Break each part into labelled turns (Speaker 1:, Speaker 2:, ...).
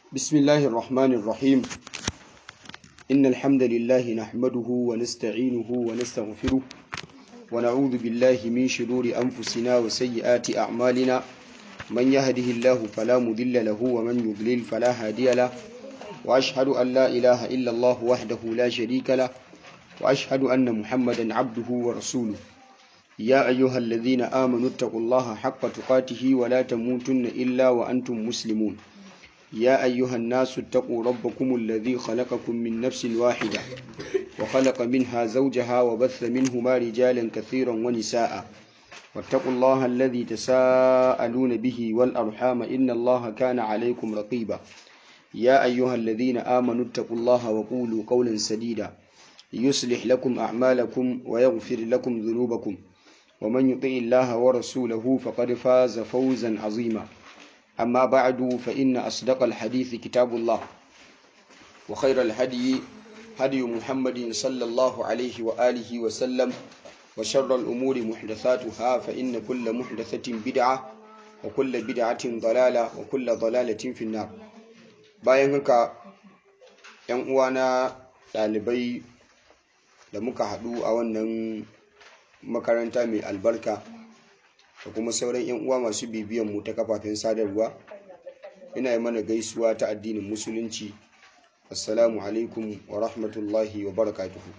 Speaker 1: بسم الله الرحمن الرحيم إن الحمد لله نحمده ونستعينه ونستغفره ونعوذ بالله من شرور أنفسنا وسيئات أعمالنا من يهده الله فلا مضل له ومن يضلل فلا هادي له وأشهد أن لا إله إلا الله وحده لا شريك له وأشهد أن محمدا عبده ورسوله يا أيها الذين آمنوا اتقوا الله حق تقاته ولا تموتن إلا وأنتم مسلمون يا أيها الناس اتقوا ربكم الذي خلقكم من نفس واحدة وخلق منها زوجها وبث منهما رجالا كثيرا ونساء واتقوا الله الذي تساءلون به والأرحام إن الله كان عليكم رقيبا يا أيها الذين آمنوا اتقوا الله وقولوا قولا سديدا يصلح لكم أعمالكم ويغفر لكم ذنوبكم ومن يطع الله ورسوله فقد فاز فوزا عظيما أما بعد فإن أصدق الحديث كتاب الله وخير الهدي هدي محمد صلى الله عليه وآله وسلم وشر الأمور محدثاتها فإن كل محدثة بدعة وكل بدعة ضلالة وكل ضلالة في النار bayan haka ‘yan uwana ɗalibai da muka haɗu a wannan makaranta mai albarka da kuma sauran 'yan uwa masu bibiyan mu ta kafafen sadarwa ina yi mana gaisuwa ta addinin musulunci assalamu alaikum wa rahmatullahi wa barakatuhu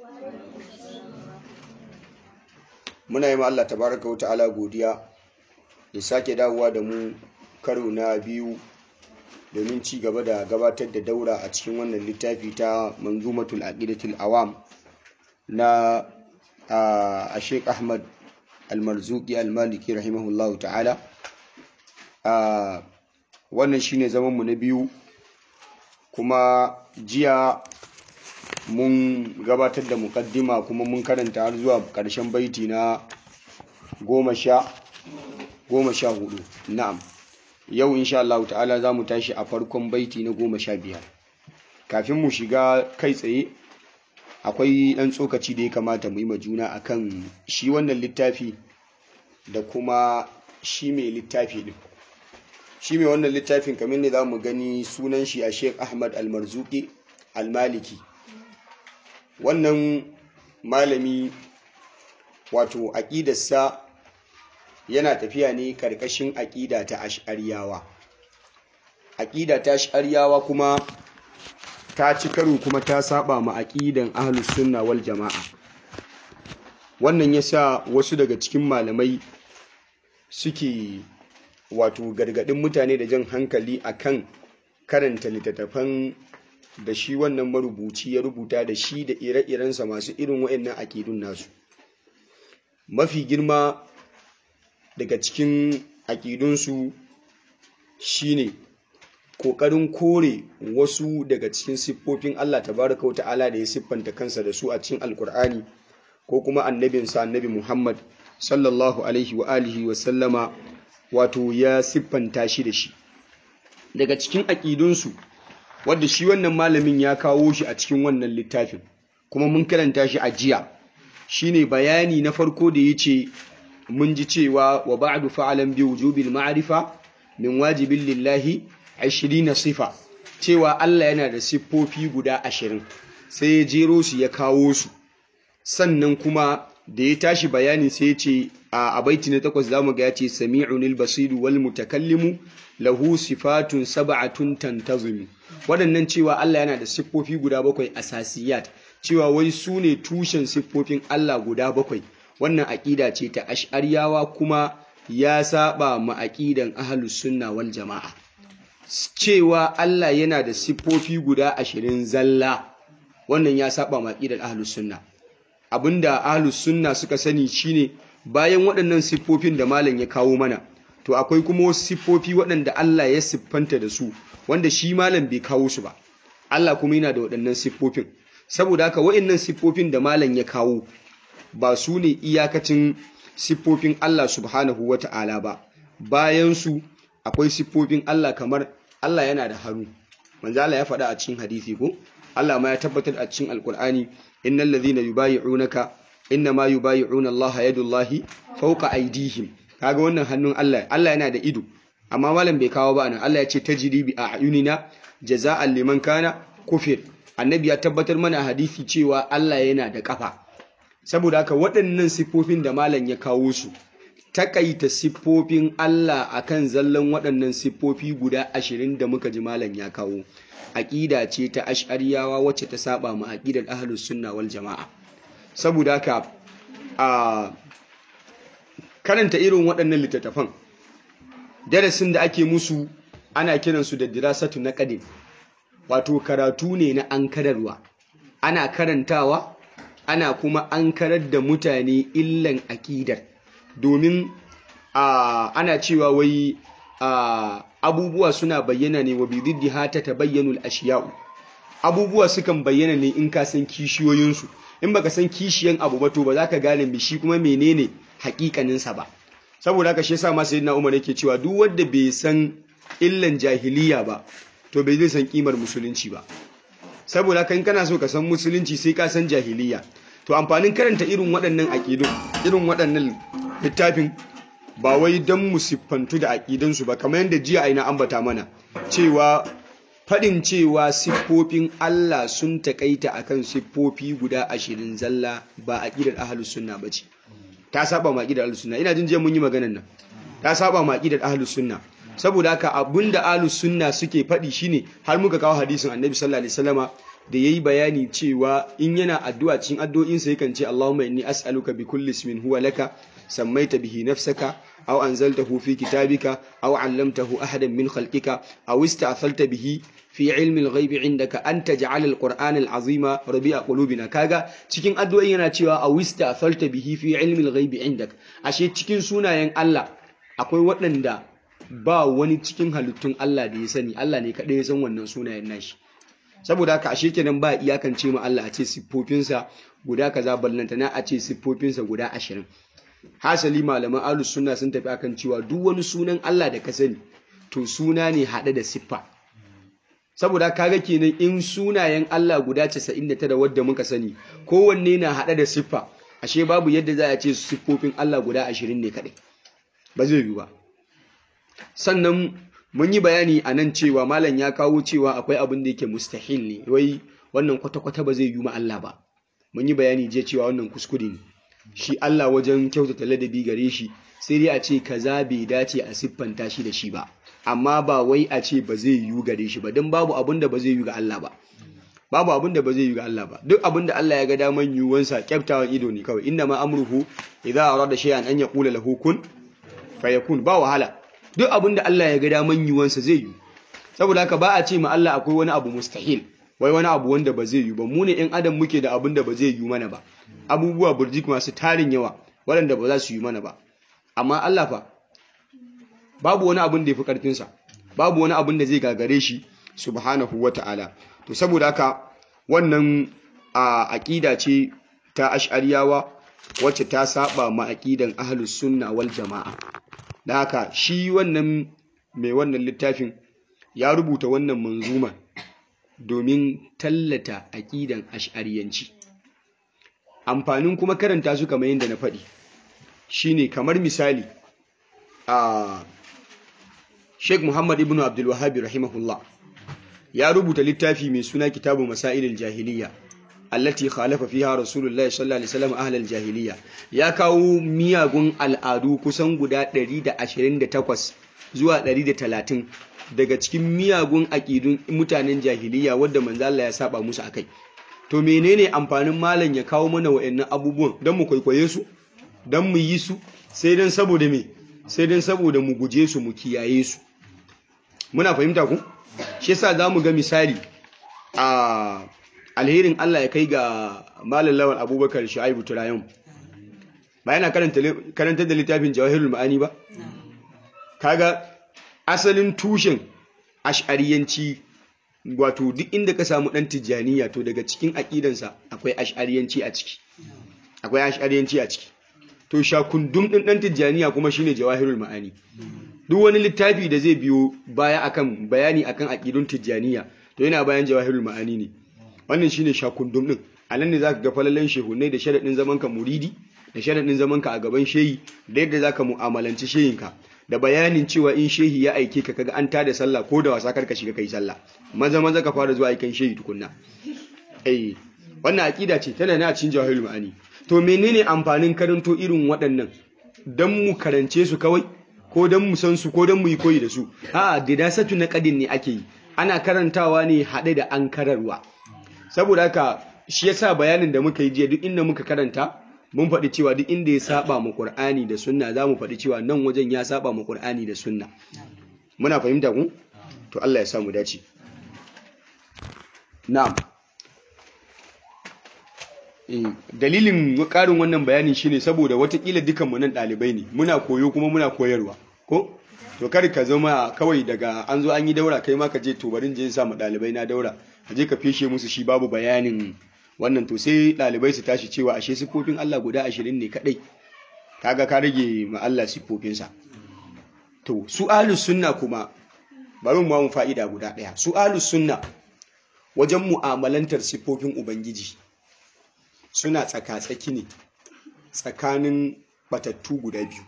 Speaker 1: muna yi ma Allah tabaraka wa ta'ala godiya ya sake dawowa da mu karo na biyu domin ci gaba da gabatar da daura a cikin wannan littafi ta manzumatul aqidatul awam na a Sheikh Ahmad almarzuki almaliki rahimahullahu ta'ala a wannan shine zaman mu na biyu kuma jiya mun gabatar da mukaddima kuma mun karanta har zuwa ƙarshen baiti na goma sha goma sha hudu na'am yau insha Allah ta'ala za mu tashi a farkon baiti na goma sha biyar kafin mu shiga kai tsaye akwai ɗan tsokaci da ya kamata mu yi ma juna akan shi wannan littafi da kuma shi mai littafi ɗin shi mai wannan littafin kamar ne za mu gani sunan shi a sheik ahmad almarzuki almaliki wannan malami wato aƙidarsa yana tafiya ne ƙarƙashin aƙida ta ash'ariyawa aƙida ta ash'ariyawa kuma ta ci karo kuma ta saba ma aqidan ahlus sunna wal jama'a wannan yasa wasu daga cikin malamai suke wato gargadin mutane da jan hankali akan karanta littattafan da shi wannan marubuci ya rubuta da shi da ire-irensa masu irin waɗannan aƙidun nasu mafi girma daga cikin aƙidunsu shine ƙoƙarin kore wasu daga cikin siffofin Allah tabaraka wa ta'ala da ya siffanta kansa da su a cikin alkur'ani ko kuma annabinsa annabi Muhammad sallallahu alaihi wa alihi wa sallama wato ya siffanta shi da shi daga cikin aƙidunsu wadda shi wannan malamin ya kawo shi a cikin wannan littafin kuma mun karanta shi a jiya shine bayani na farko da yace mun ji cewa wa ba'du fa'alan bi wujubil ma'rifa min wajibin lillahi na sifa cewa Allah yana da siffofi guda ashirin sai ya jero su ya kawo su sannan kuma da ya tashi bayani sai ya ce a baiti na takwas zamu ga ya ce sami'unil basiru wal mutakallimu lahu sifatun sab'atun tantazumi waɗannan cewa Allah yana da siffofi guda bakwai asasiyat cewa wai su ne tushen siffofin Allah guda bakwai wannan aƙida ce ta ash'ariyawa kuma ya saba ma aƙidan ahlus sunna wal jama'a cewa Allah yana da siffofi guda ashirin zalla wannan ya saba maƙidar ahlus sunna abinda ahlus sunna suka sani shine bayan waɗannan siffofin da malam ya kawo mana to akwai kuma wasu siffofi waɗanda Allah ya siffanta da su wanda shi malam bai kawo su ba Allah kuma yana da waɗannan siffofin saboda haka waɗannan siffofin da malam ya kawo ba su ne iyakacin siffofin Allah subhanahu wata'ala ba bayan su akwai siffofin Allah kamar Allah yana da hannu manzo Allah ya faɗa a cikin hadisi ko Allah ma ya tabbatar a cikin alkur'ani innal ladhina yubayyi'unaka innama yubayyi'una Allah yadullahi fawqa aydihim kaga wannan hannun Allah Allah yana da ido amma malam bai kawo ba nan Allah ya ce tajri bi a'yunina jaza'an liman kana kufir annabi ya tabbatar mana a hadisi cewa Allah yana da kafa saboda haka waɗannan siffofin da malam ya kawo su takaita siffofin Allah akan zallan waɗannan siffofi guda ashirin da muka ji malam ya kawo aƙida ce ta ash'ariyawa wacce ta saba ma aƙidar ahlus sunna wal jama'a saboda haka a karanta irin waɗannan littattafan darasin da ake musu ana kiransu da dirasatu na ƙadin wato karatu ne na ankararwa ana karantawa ana kuma ankarar da mutane illan aƙidar domin ana cewa wai abubuwa suna bayyana ne wa bididdi hata ta bayyanul ashiya'u abubuwa sukan bayyana ne in ka san kishiyoyinsu in baka san kishiyan abu ba to ba za ka gane me shi kuma menene hakikaninsa ba saboda haka shi yasa ma sayyidina Umar yake cewa duk wanda bai san illan jahiliya ba to bai zai san kimar musulunci ba saboda haka in kana so ka san musulunci sai ka san jahiliya to amfanin karanta irin waɗannan aƙidun irin waɗannan littafin ba wai don mu siffantu da aƙidansu ba kamar yadda jiya aina ambata mana cewa faɗin cewa siffofin Allah sun taƙaita akan siffofi guda ashirin zalla ba aƙidar ahalus sunna ba ce ta saba ma aƙidar ahalus sunna ina jin jiya mun yi maganan nan ta saba ma aƙidar ahalus sunna saboda haka abinda ahalus sunna suke faɗi shine har muka kawo hadisin annabi sallallahu alaihi wasallama da yayi bayani cewa in yana addu'a cikin addu'o'insa yakan ce Allahumma inni as'aluka bi kulli ismin huwa laka سميت به نفسك أو أنزلته في كتابك أو علمته أحدا من خلقك أو استأثرت به في علم الغيب عندك أن تجعل القرآن العظيم ربيع قلوبنا كاغا cikin addu'o'i yana cewa aw ista'thalta bihi fi ilmi al-ghaib indak ashe cikin sunayen Allah akwai waɗanda ba wani cikin halittun Allah da ya sani Allah ne kadai ya san wannan sunayen nashi saboda haka ashe kenan ba iyakance ma Allah a ce siffofinsa guda kaza ballantana a ce siffofinsa guda ashirin hasali malaman alus sunna sun tafi akan cewa duk wani sunan Allah da ka sani to suna ne haɗe da siffa saboda kaga kenan in sunayen Allah guda 99 wadda muka sani kowanne na haɗe da siffa ashe babu yadda za a ce siffofin Allah guda 20 ne kaɗai ba zai yi ba sannan mun yi bayani a nan cewa malam ya kawo cewa akwai abin da yake mustahil ne wai wannan kwata-kwata ba zai yi ma Allah ba mun yi bayani je cewa wannan kuskure ne shi Allah wajen kyautata ladabi gare shi sai dai a ce kaza bai dace a siffanta shi da shi ba amma ba wai a ce ba zai yiwu gare shi ba don babu abin da ba zai yiwu ga Allah ba babu abin da ba zai yiwu ga Allah ba duk abin da Allah ya ga daman yiwuwansa kyaftawan ido ne kawai inna ma amruhu idza arada shay'an an yaqula lahu kun fayakun ba wahala duk abin da Allah ya ga daman yiwuwansa zai yiwu saboda haka ba a ce ma Allah akwai wani abu mustahil wai wani abu wanda ba zai yiwu ba mu ne in adam muke da abin da ba zai yiwu mana ba abubuwa burjik masu tarin yawa waɗanda ba za su yi mana ba amma Allah fa babu wani abin da ya fi ƙarfinsa babu wani abin da zai gagare shi subhanahu wa ta'ala to saboda haka wannan a aƙida ce ta ash'ariyawa wacce ta saba ma aƙidan ahlus sunna wal jama'a da haka shi wannan mai wannan littafin ya rubuta wannan manzuma domin tallata aƙidan ash'ariyanci amfanin kuma karanta su kamar yadda na faɗi shine kamar misali a Sheikh Muhammad ibn Abdul Wahhab rahimahullah ya rubuta littafi mai suna Kitabu Masailil Jahiliya allati khalafa fiha Rasulullahi sallallahu alaihi wasallam ahlal jahiliya ya kawo miyagun al'adu kusan guda 128 zuwa 130 daga cikin miyagun aƙidun mutanen jahiliya wadda manzo Allah ya saba musu akai to menene amfanin malam ya kawo mana wa'annan abubuwan don mu kwaikwaye su don mu yi su sai don saboda me sai don saboda mu guje su mu kiyaye su muna fahimta ku shi yasa zamu ga misali a alherin Allah ya kai ga malam lawan Abubakar Shu'aibu Turayon ba yana karanta da littafin Jawahirul Ma'ani ba kaga asalin tushen ash'ariyanci wato duk inda ka samu dan tijjaniya to daga cikin aqidansa akwai ash'ariyanci a ciki akwai ash'ariyanci a ciki to shakundum din dan tijjaniya kuma shine jawahirul ma'ani duk wani littafi da zai biyo baya akan bayani akan aqidun tijjaniya to yana bayan jawahirul ma'ani ne wannan shine shakundum din anan ne zaka ga falalan shehunai da sharadin zaman ka muridi da sharadin zaman ka a gaban shehi da yadda zaka mu'amalanci shehinka da bayanin cewa in shehi ya aike ka kaga an tada sallah ko da wasa karka shiga kai sallah maza maza ka fara zuwa aikin shehi tukunna eh wannan aqida ce tana na cikin jahilul ma'ani to menene amfanin karanto irin waɗannan dan mu karance su kawai ko dan mu san su ko dan mu yi koyi da su a'a dirasatu na qadin ne ake yi ana karantawa ne haɗe da an kararwa saboda haka shi yasa bayanin da muka yi jiya duk inda muka karanta mun faɗi cewa duk inda ya saba mu Qur'ani da Sunna za mu faɗi cewa nan wajen ya saba mu Qur'ani da Sunna muna fahimta ku to Allah ya samu dace na'am dalilin ƙarin wannan bayani shine saboda watakila dukan mu nan ɗalibai ne muna koyo kuma muna koyarwa ko to kar ka zama kawai daga an zo an yi daura kai ma ka je to barin je sa mu ɗalibai na daura ka je ka fishe musu shi babu bayanin wannan to sai ɗalibai su tashi cewa ashe siffofin Allah guda ashirin ne kaɗai kaga ka rage ma Allah siffofinsa to su ahlus sunna kuma bari mu mu fa'ida guda ɗaya su ahlus sunna wajen mu'amalantar siffofin ubangiji suna tsaka-tsaki ne tsakanin batattu guda biyu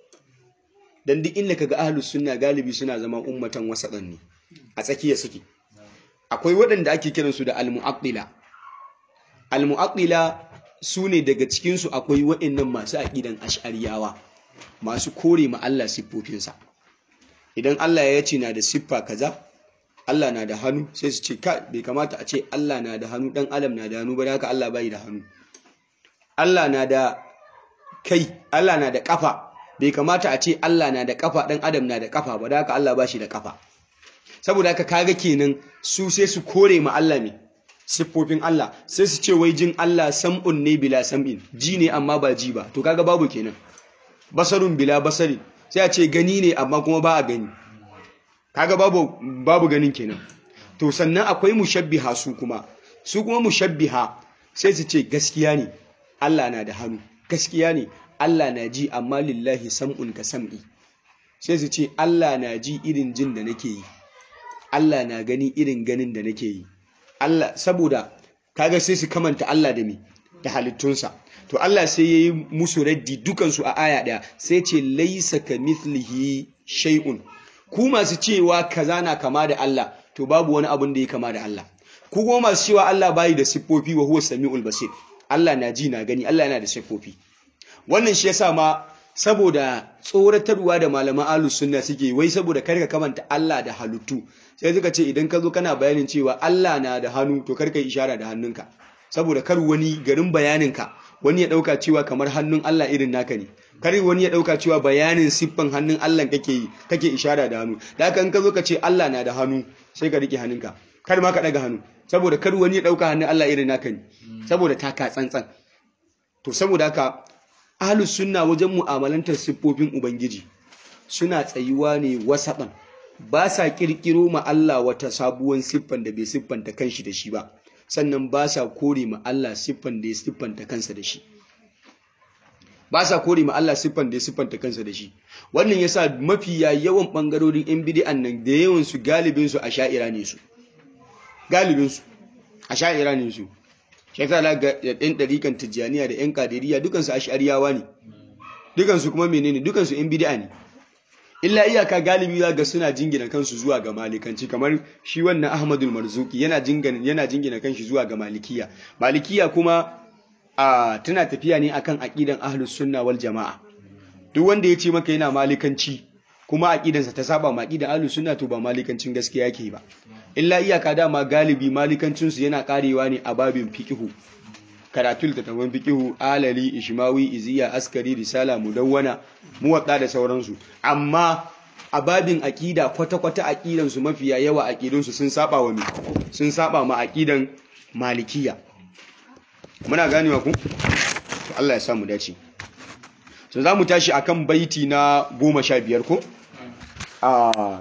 Speaker 1: dan duk inda kaga ahlus sunna galibi suna zama ummatan wasaɗan ne a tsakiya suke akwai waɗanda ake kiransu da al-mu'attila al-mu'attila su ne daga cikinsu akwai waɗannan masu aƙidan ash'ariyawa masu kore ma Allah siffofinsa idan Allah ya ce na da siffa kaza Allah na da hannu sai su ce ka bai kamata a ce Allah na da hannu dan adam na da hannu ba da haka Allah bai da hannu Allah na da kai Allah na da kafa bai kamata a ce Allah na da kafa dan adam na da kafa ba da haka Allah ba shi da kafa saboda haka kaga kenan su sai su kore ma Allah ne siffofin Allah sai su ce wai jin Allah sam'un ne bila sam'in ji ne amma ba ji ba to kaga babu kenan basarun bila basari sai a ce gani ne amma kuma ba a gani kaga babu babu ganin kenan to sannan akwai mushabbiha su kuma su kuma mushabbiha sai su ce gaskiya ne Allah na da hannu gaskiya ne Allah na ji amma lillahi sam'un ka sam'i sai su ce Allah na ji irin jin da nake yi Allah na gani irin ganin da nake yi Allah saboda kaga sai su kamanta Allah da me da halittunsa to Allah sai yayi musu raddi dukansu a aya daya sai ce laisa kamithlihi shay'un ku masu cewa kaza na kama da Allah to babu wani abun da ya kama da Allah ku kuma masu cewa Allah bayi da siffofi wa huwa samiul basir Allah na ji na gani Allah yana da siffofi wannan shi yasa ma saboda tsoratarwa da malaman ahlus sunna suke wai saboda karka kamanta Allah da halittu sai suka ce idan ka zo kana bayanin cewa Allah na da hannu to karka yi ishara da hannunka saboda kar wani garin bayaninka wani ya dauka cewa kamar hannun Allah irin naka ne kar wani ya dauka cewa bayanin siffan hannun Allah kake yi kake ishara da hannu da haka in ka zo ka ce Allah na da hannu sai ka rike hannunka kar ma ka daga hannu saboda kar wani ya dauka hannun Allah irin naka ne saboda taka tsantsan to saboda haka ahlus sunna wajen mu'amalantar siffofin ubangiji suna tsayuwa ne wasaban ba sa kirkiro ma Allah wata sabuwar siffan da bai siffanta kanshi da shi ba sannan ba sa kore ma Allah siffan da ya siffanta kansa da shi ba sa kore ma Allah siffan da ya siffanta kansa da shi wannan yasa mafiya yawan bangarorin yan bid'an nan da yawan su galibin su asha'ira ne su galibin su asha'ira ne su shekara la ga ɗan ɗarikan tijjaniya da ‘yan kadiriya dukansu ash'ariyawa ne dukansu kuma menene dukansu ‘yan bid'a ne illa iyaka galibi ga suna jingina kansu zuwa ga malikanci kamar shi wannan ahmadul marzuki yana jingina yana jingina kanshi zuwa ga malikiya malikiya kuma a tana tafiya ne akan aqidan ahlus sunna wal jamaa duk wanda ya ce maka yana malikanci kuma aqidansa ta saba ma aqidan ahlus sunna to ba malikancin gaskiya yake ba illa iyaka dama galibi malikancinsu yana karewa ne a babin fikihu karatul tatawan fikihu alali ishmawi iziya askari risala mudawwana muwatta da sauransu amma a babin aqida kwata-kwata aqidan su mafiya yawa aqidun su sun saba wa sun saba ma aqidan malikiya muna ganewa ku to Allah ya samu dace so zamu tashi akan baiti na 15 ko a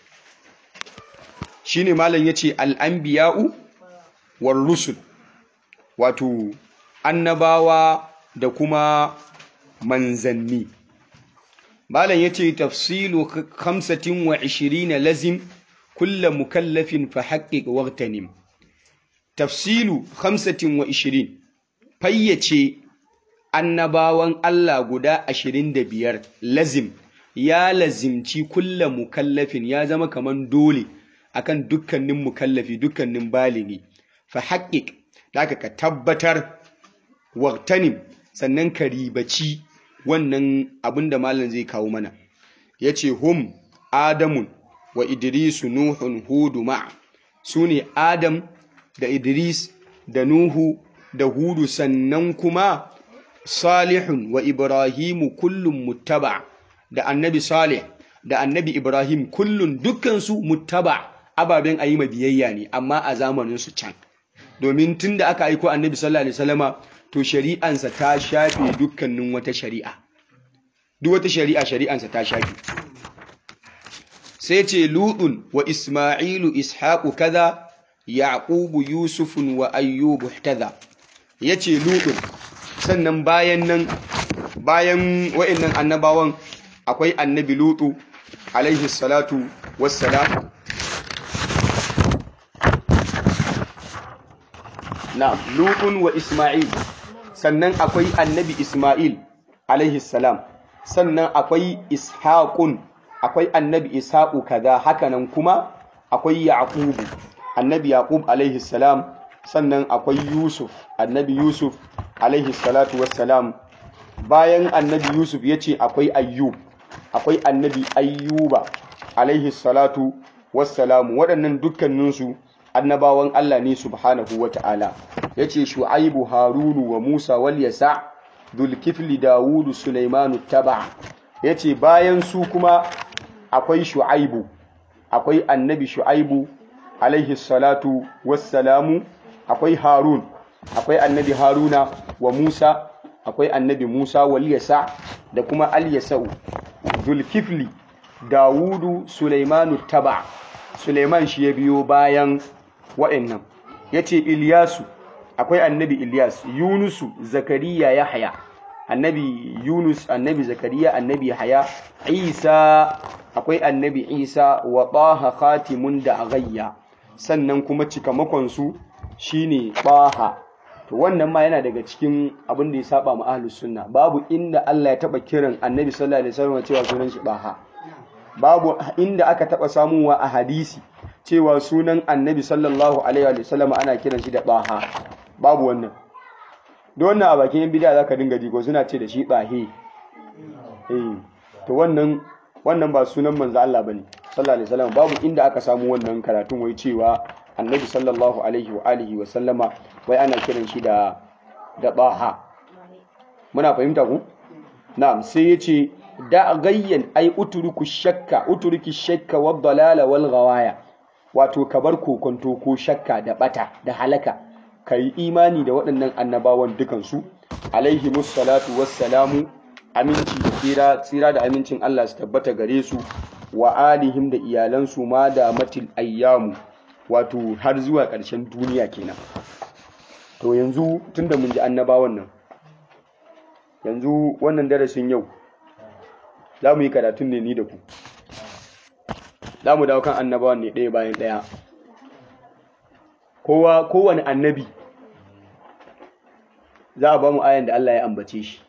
Speaker 1: shine malam yace al-anbiya'u war rusul wato annabawa da kuma manzanni malam yace tafsilu 25 lazim kullu mukallafin fa haqqiq waqtanim tafsilu 25 fayyace annabawan Allah guda 25 lazim ya lazimci kulla mukallafin ya zama kaman dole akan dukkanin mukallafi dukkanin baligi fa haƙiƙ da ka tabbatar waqtanim sannan ka ribaci wannan abin da malam zai kawo mana yace hum adamun wa idrisu nuhun hudu ma su ne adam da idris da nuhu da hudu sannan kuma salihun wa ibrahimu kullum muttaba da annabi salih da annabi ibrahim kullum dukkansu muttaba ababen a yi biyayya ne amma a zamaninsu can domin tun da aka aiko annabi sallallahu alaihi wasallama to shari'ansa ta shafe dukkanin wata shari'a duk wata shari'a shari'ansa ta shafe sai ce ludun wa isma'ilu ishaqu kaza yaqubu yusufun wa ayyubu kaza yace ludun sannan bayan nan bayan wa'annan annabawan akwai annabi lutu alaihi salatu wassalam na lutun wa isma'il sannan akwai annabi isma'il alaihi salam sannan akwai ishaqun akwai annabi ishaqu kaza hakanan kuma akwai yaqubu annabi yaqub alaihi salam sannan akwai yusuf annabi yusuf alaihi salatu wassalam bayan annabi yusuf yace akwai ayyub akwai annabi ayyuba alaihi salatu wassalamu waɗannan dukkaninsu annabawan Allah ne subhanahu wata'ala yace shu'aibu harunu wa musa wal yasa dulkifli dawudu sulaimanu taba yace bayan su kuma akwai shu'aibu akwai annabi shu'aibu alaihi salatu wassalamu akwai harun akwai annabi haruna wa musa akwai annabi musa wal yasa da kuma al yasau dulkifli dawudu sulaimanu taba suleiman shi ya biyo bayan wa'annan yace ilyasu akwai annabi ilyas yunusu zakariya yahya annabi yunus annabi zakariya annabi haya isa akwai annabi isa wa taha khatimun da agayya sannan kuma cikamakon su shine taha to wannan ma yana daga cikin abin da ya saba ma ahlus sunna babu inda Allah ya taba kiran annabi sallallahu alaihi wasallam cewa sunan shi baha babu inda aka taba samuwa a hadisi cewa sunan annabi sallallahu alaihi wasallam ana kiran shi da baha babu wannan don wannan a bakin yan bid'a zaka dinga ji ko suna ce da shi bahe eh to wannan wannan ba sunan manzo Allah bane sallallahu alaihi wasallam babu inda aka samu wannan karatun wai cewa annabi sallallahu alaihi wa alihi wa sallama wai ana kiran shi da da baha muna fahimta ku na'am sai yace da gayyan ai uturuku shakka uturuki shakka wad dalala wal ghawaya wato kabar kokonto ko shakka da bata da halaka kai imani da waɗannan annabawan dukansu alaihi musallatu wassalamu aminci da tsira tsira da amincin Allah su tabbata gare su wa alihim da iyalansu ma da matil ayyamu wato har zuwa ƙarshen duniya kenan to yanzu tunda mun ji annabawan nan yanzu wannan darasin yau za mu yi karatun ne ni da ku za mu dawo kan annabawan ne ɗaya bayan ɗaya kowa kowane annabi za a ba mu ayan da Allah ya ambace shi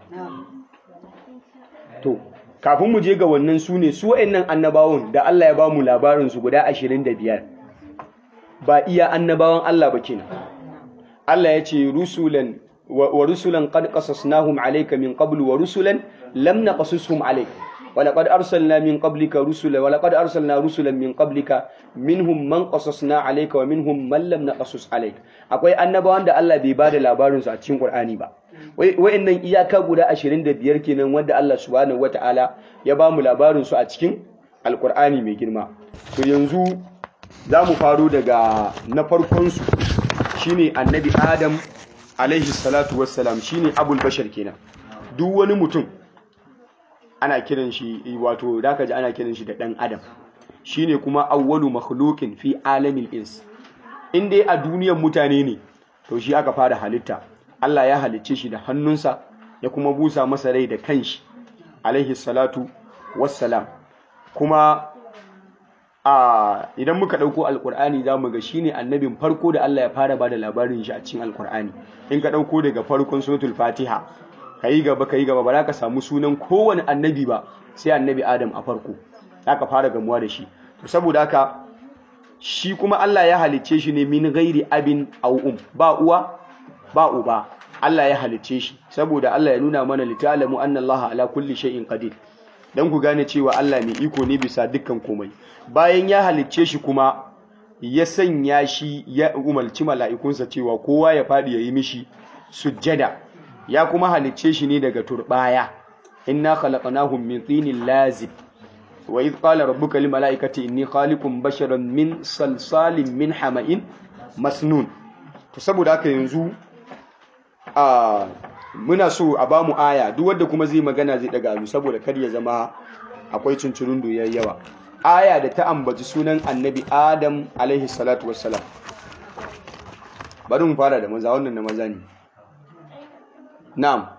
Speaker 1: to kafin mu je ga wannan su ne su wa'annan annabawan da Allah ya ba mu labarin su guda 25 ba iya annabawan Allah ba kenan Allah ya ce rusulan wa rusulan qad qasasnahum alayka min qablu wa rusulan lam naqasushum alayk wa laqad arsalna min qablika rusula wa laqad arsalna rusulan min qablika minhum man qasasna alayka wa minhum man lam naqasus alayk akwai annabawan da Allah bai bada labarin su a cikin Qur'ani ba wayannan iyaka guda 25 kenan wanda Allah subhanahu wataala ya ba mu labarin su a cikin Alqur'ani mai girma to yanzu za mu faro daga na farkon su shine annabi Adam alaihi salatu wassalam shine abul bashar kenan duk wani mutum ana kiran shi wato zaka ji ana kiran shi da dan adam shine kuma awwalu makhluqin fi alamil ins in dai a duniyar mutane ne to shi aka fara halitta Allah ya halicce shi da hannunsa ya kuma busa masa rai da kanshi alaihi salatu wassalam kuma a idan muka dauko alqur'ani zamu ga shine annabin farko da Allah ya fara bada labarin shi a cikin alqur'ani in ka dauko daga farkon suratul fatiha kai gaba kai gaba ba za ka samu sunan kowane annabi ba sai annabi Adam a farko aka fara gamuwa da shi to saboda haka shi kuma Allah ya halicce shi ne min ghairi abin aw um ba uwa ba uba Allah ya halicce shi saboda Allah ya nuna mana litalamu anna Allah ala kulli shay'in qadir dan ku gane cewa Allah mai iko ne bisa dukkan komai bayan ya halicce shi kuma ya sanya shi ya umarci mala'ikunsa cewa kowa ya fadi yayi mishi sujjada ya kuma halicce shi ne daga turbaya inna khalaqnahum min tinin lazib wa idh qala rabbuka lil mala'ikati inni khaliqun basharan min salsalin min hama'in masnun to saboda haka yanzu a muna so a ba mu aya duk wanda kuma zai magana zai daga abu saboda kar ya zama akwai cincirin doyar yawa aya da ta ambaci sunan annabi adam alaihi salatu wassalam bari mu fara da maza wannan na maza ne na'am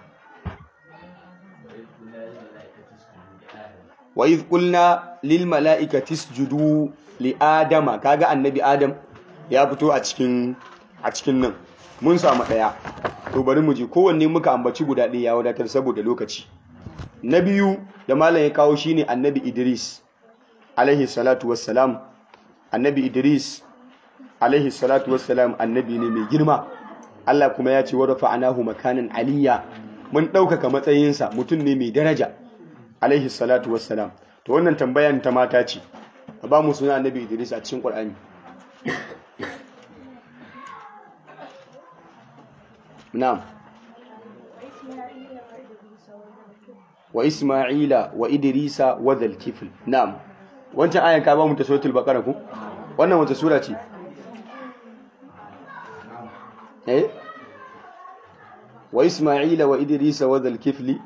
Speaker 1: wa idh qulna lil mala'ikati isjudu li adama kaga annabi adam ya fito a cikin a cikin nan mun samu ɗaya to bari mu je kowanne muka ambaci guda ɗaya ya wadatar saboda lokaci na biyu da malam ya kawo shine annabi idris alaihi salatu wassalam annabi idris alaihi salatu wassalam annabi ne mai girma Allah kuma ya ce wa rafa'anahu makanan aliyya mun ɗaukaka matsayinsa mutum ne mai daraja alaihi salatu wassalam to wannan tambayan ta mata ce ba mu suna annabi idris a cikin qur'ani نعم وإسماعيل وإدريس وذا الكفل نعم wancan ayan ka ba mu ta suratul baqara ko wannan wata sura ce eh wa isma'ila wa idrisa wa dhal kifli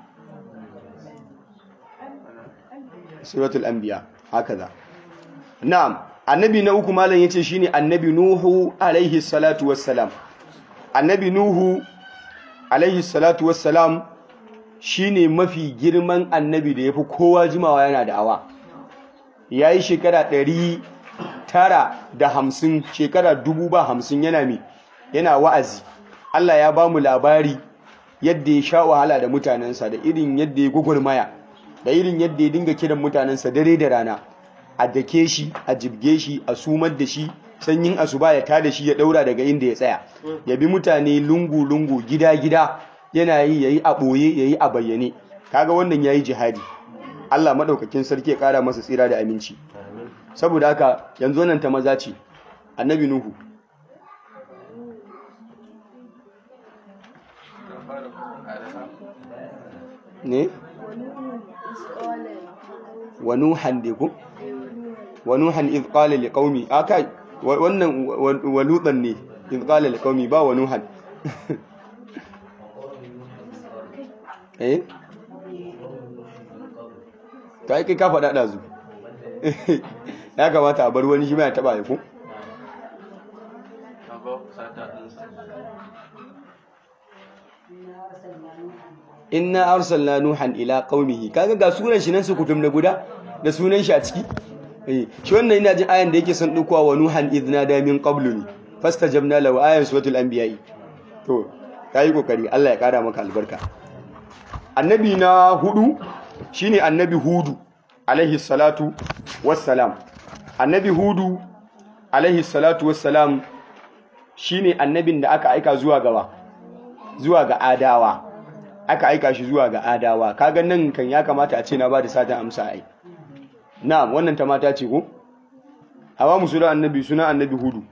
Speaker 1: suratul anbiya hakaza na'am annabi na uku malam yace shine annabi nuhu alaihi salatu wassalam annabi nuhu alaihi salatu wassalam shine mafi girman annabi da yafi kowa jimawa yana da awa yayi shekara ɗari tara da hamsin shekara dubu ba hamsin yana mi yana wa'azi Allah ya ba mu labari yadda ya sha wahala da mutanensa da irin yadda ya gugurmaya da irin yadda ya dinga kiran mutanensa dare da rana a dake shi a jibge shi a sumar da shi sanyin asuba ya tada shi ya daura daga inda ya tsaya ya bi mutane lungu-lungu gida-gida yana yi yayi a ɓoye yayi a bayyane kaga wannan yayi jihadi Allah madaukakin sarki ya kara masa tsira da aminci saboda haka yanzu nan ta maza ce annabi nuhu ne wa nuhan dai ko wa nuhan idh qala liqaumi akai wannan walutan ne idh qala liqaumi ba wa nuhan eh ta kai ka faɗa ɗazu ya kamata a bar wani shi ma ya taɓa ya ko inna arsalna nuhan ila qaumihi kaga ga sunan shi nan su kutum da guda da sunan shi a ciki eh shi wannan ina jin ayan da yake son dukuwa wa nuhan idna da min qablu ni fastajabna lahu ayan suratul anbiya to kai kokari Allah ya kara maka albarka annabi na hudu shine annabi hudu alaihi salatu wassalam annabi hudu alaihi salatu wassalam shine annabin da aka aika zuwa gawa zuwa ga adawa aka aika shi zuwa ga adawa kaga nan kan ya kamata a ce na bada satan amsa ai na'am wannan ta mata ce ko hawa mu sura annabi suna annabi hudu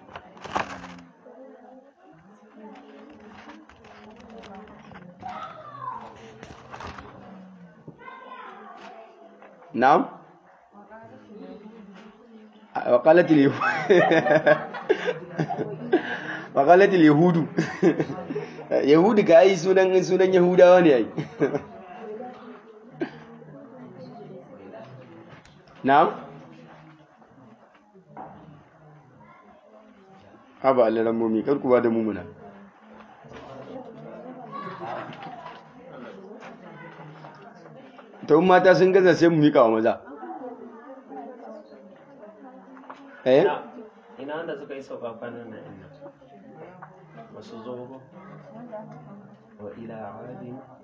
Speaker 1: na'am وقالت اليهود وقالت اليهود yahudu ga ai sunan sunan yahudawa ne ai na'am haba alaran mummi kar ku ba da mumuna to mata sun gaza sai mu mika wa maza eh
Speaker 2: ina wanda suka yi sauka kwanan nan inna ba su zo ba وإلى عاد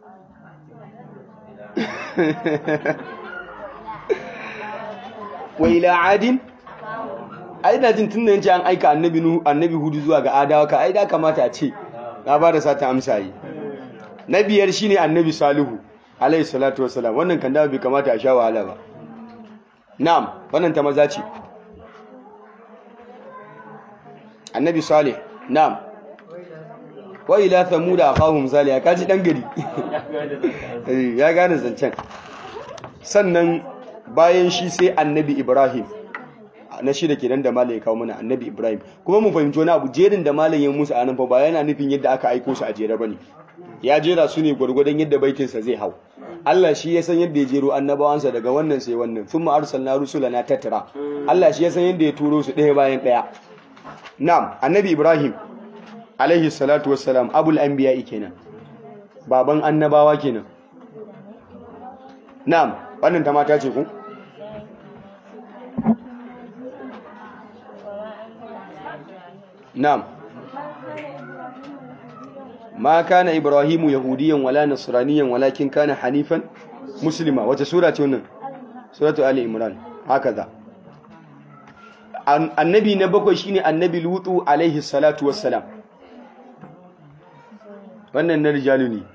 Speaker 1: wa ila adin ai da jin tunda yace an aika annabi nu annabi hudu zuwa ga adawa ka ai da kamata a ce na ba da sata amsa yi na biyar shine annabi salihu alayhi salatu wassalam wannan kan da bai kamata a sha wahala ba na'am wannan ta maza ce annabi salih na'am wa ila thamud aqahum salih ka ji dan gari eh ya gane zancen sannan bayan shi sai annabi ibrahim na shida kenan da malam ya kawo mana annabi ibrahim kuma mu fahimci wani abu jerin da malam ya musu anan fa ba yana nufin yadda aka aiko su a jere bane ya jera su ne gwargwadon yadda baitinsa zai hau Allah shi ya san yadda ya jero annabawansa daga wannan sai wannan thumma arsalna rusulana tattara Allah shi ya san yadda ya turo su ɗaya bayan ɗaya na'am annabi ibrahim alaihi salatu wassalam abul anbiya kenan baban annabawa kenan na'am wannan ta mata ce ku na'am ma kana ibrahimu yahudiyan wala nasraniyan walakin kana hanifan muslima wata sura ce wannan suratu ali imran hakaza annabi na bakwai shine annabi lutu alaihi salatu wassalam wannan na rijalu ne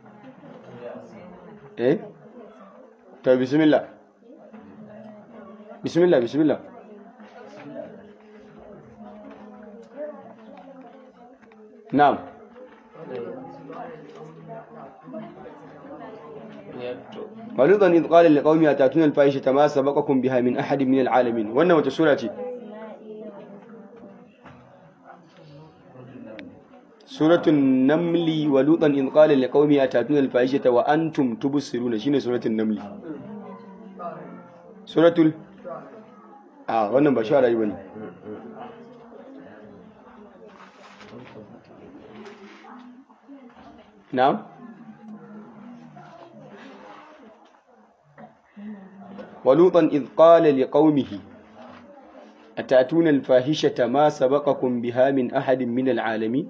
Speaker 1: eh to bismillah bismillah bismillah na'am ولوطا إذ قال لقومه أتأتون الفاحشة ما سبقكم بها من أحد من العالمين وأنه وتا سورة سورة النمل ولوطا إذ قال لقومه أتأتون الفاحشة وأنتم تبصرون شنو سورة النمل سورة ال آه wannan ba shara yi bane na'am ولوطا إذ قال لقومه أتأتون الفاحشة ما سبقكم بها من أحد من العالمين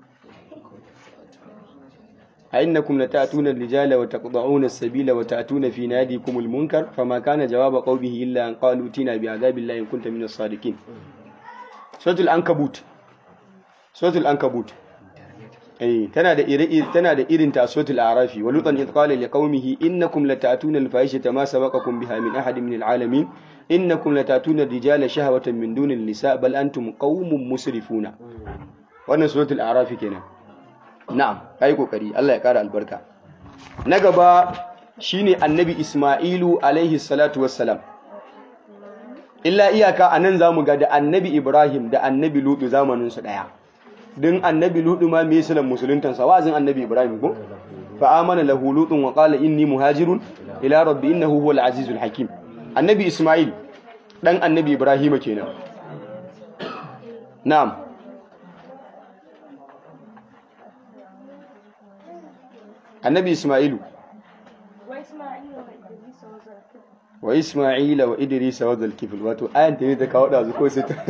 Speaker 1: أئنكم لتأتون الرجال وتقطعون السبيل وتأتون في ناديكم المنكر فما كان جواب قومه إلا أن قالوا ائتنا بعذاب الله إن كنت من الصادقين سورة العنكبوت سورة العنكبوت eh tana da iri tana da irin ta suratul arafi wa lutan id qala liqaumihi innakum latatuna alfahishata ma sabaqakum biha min ahadin min alalamin innakum latatuna ar-rijala shahwatan min dunil nisa bal antum qaumun musrifuna wannan suratul arafi kenan na'am kai kokari Allah ya kara albarka na gaba shine annabi isma'ilu alaihi salatu wassalam illa iyaka anan zamu ga da annabi ibrahim da annabi lutu zamanin su daya din annabi ludu ma me sunan musuluntan sa wazin annabi ibrahim ko fa amana lahu lutun wa qala inni muhajirun ila rabbi innahu huwal azizul hakim annabi isma'il dan annabi ibrahim kenan na'am annabi isma'ilu wa isma'ila wa idrisa wa zulkifl wato ayan ta ne ta kawo da ko sai ta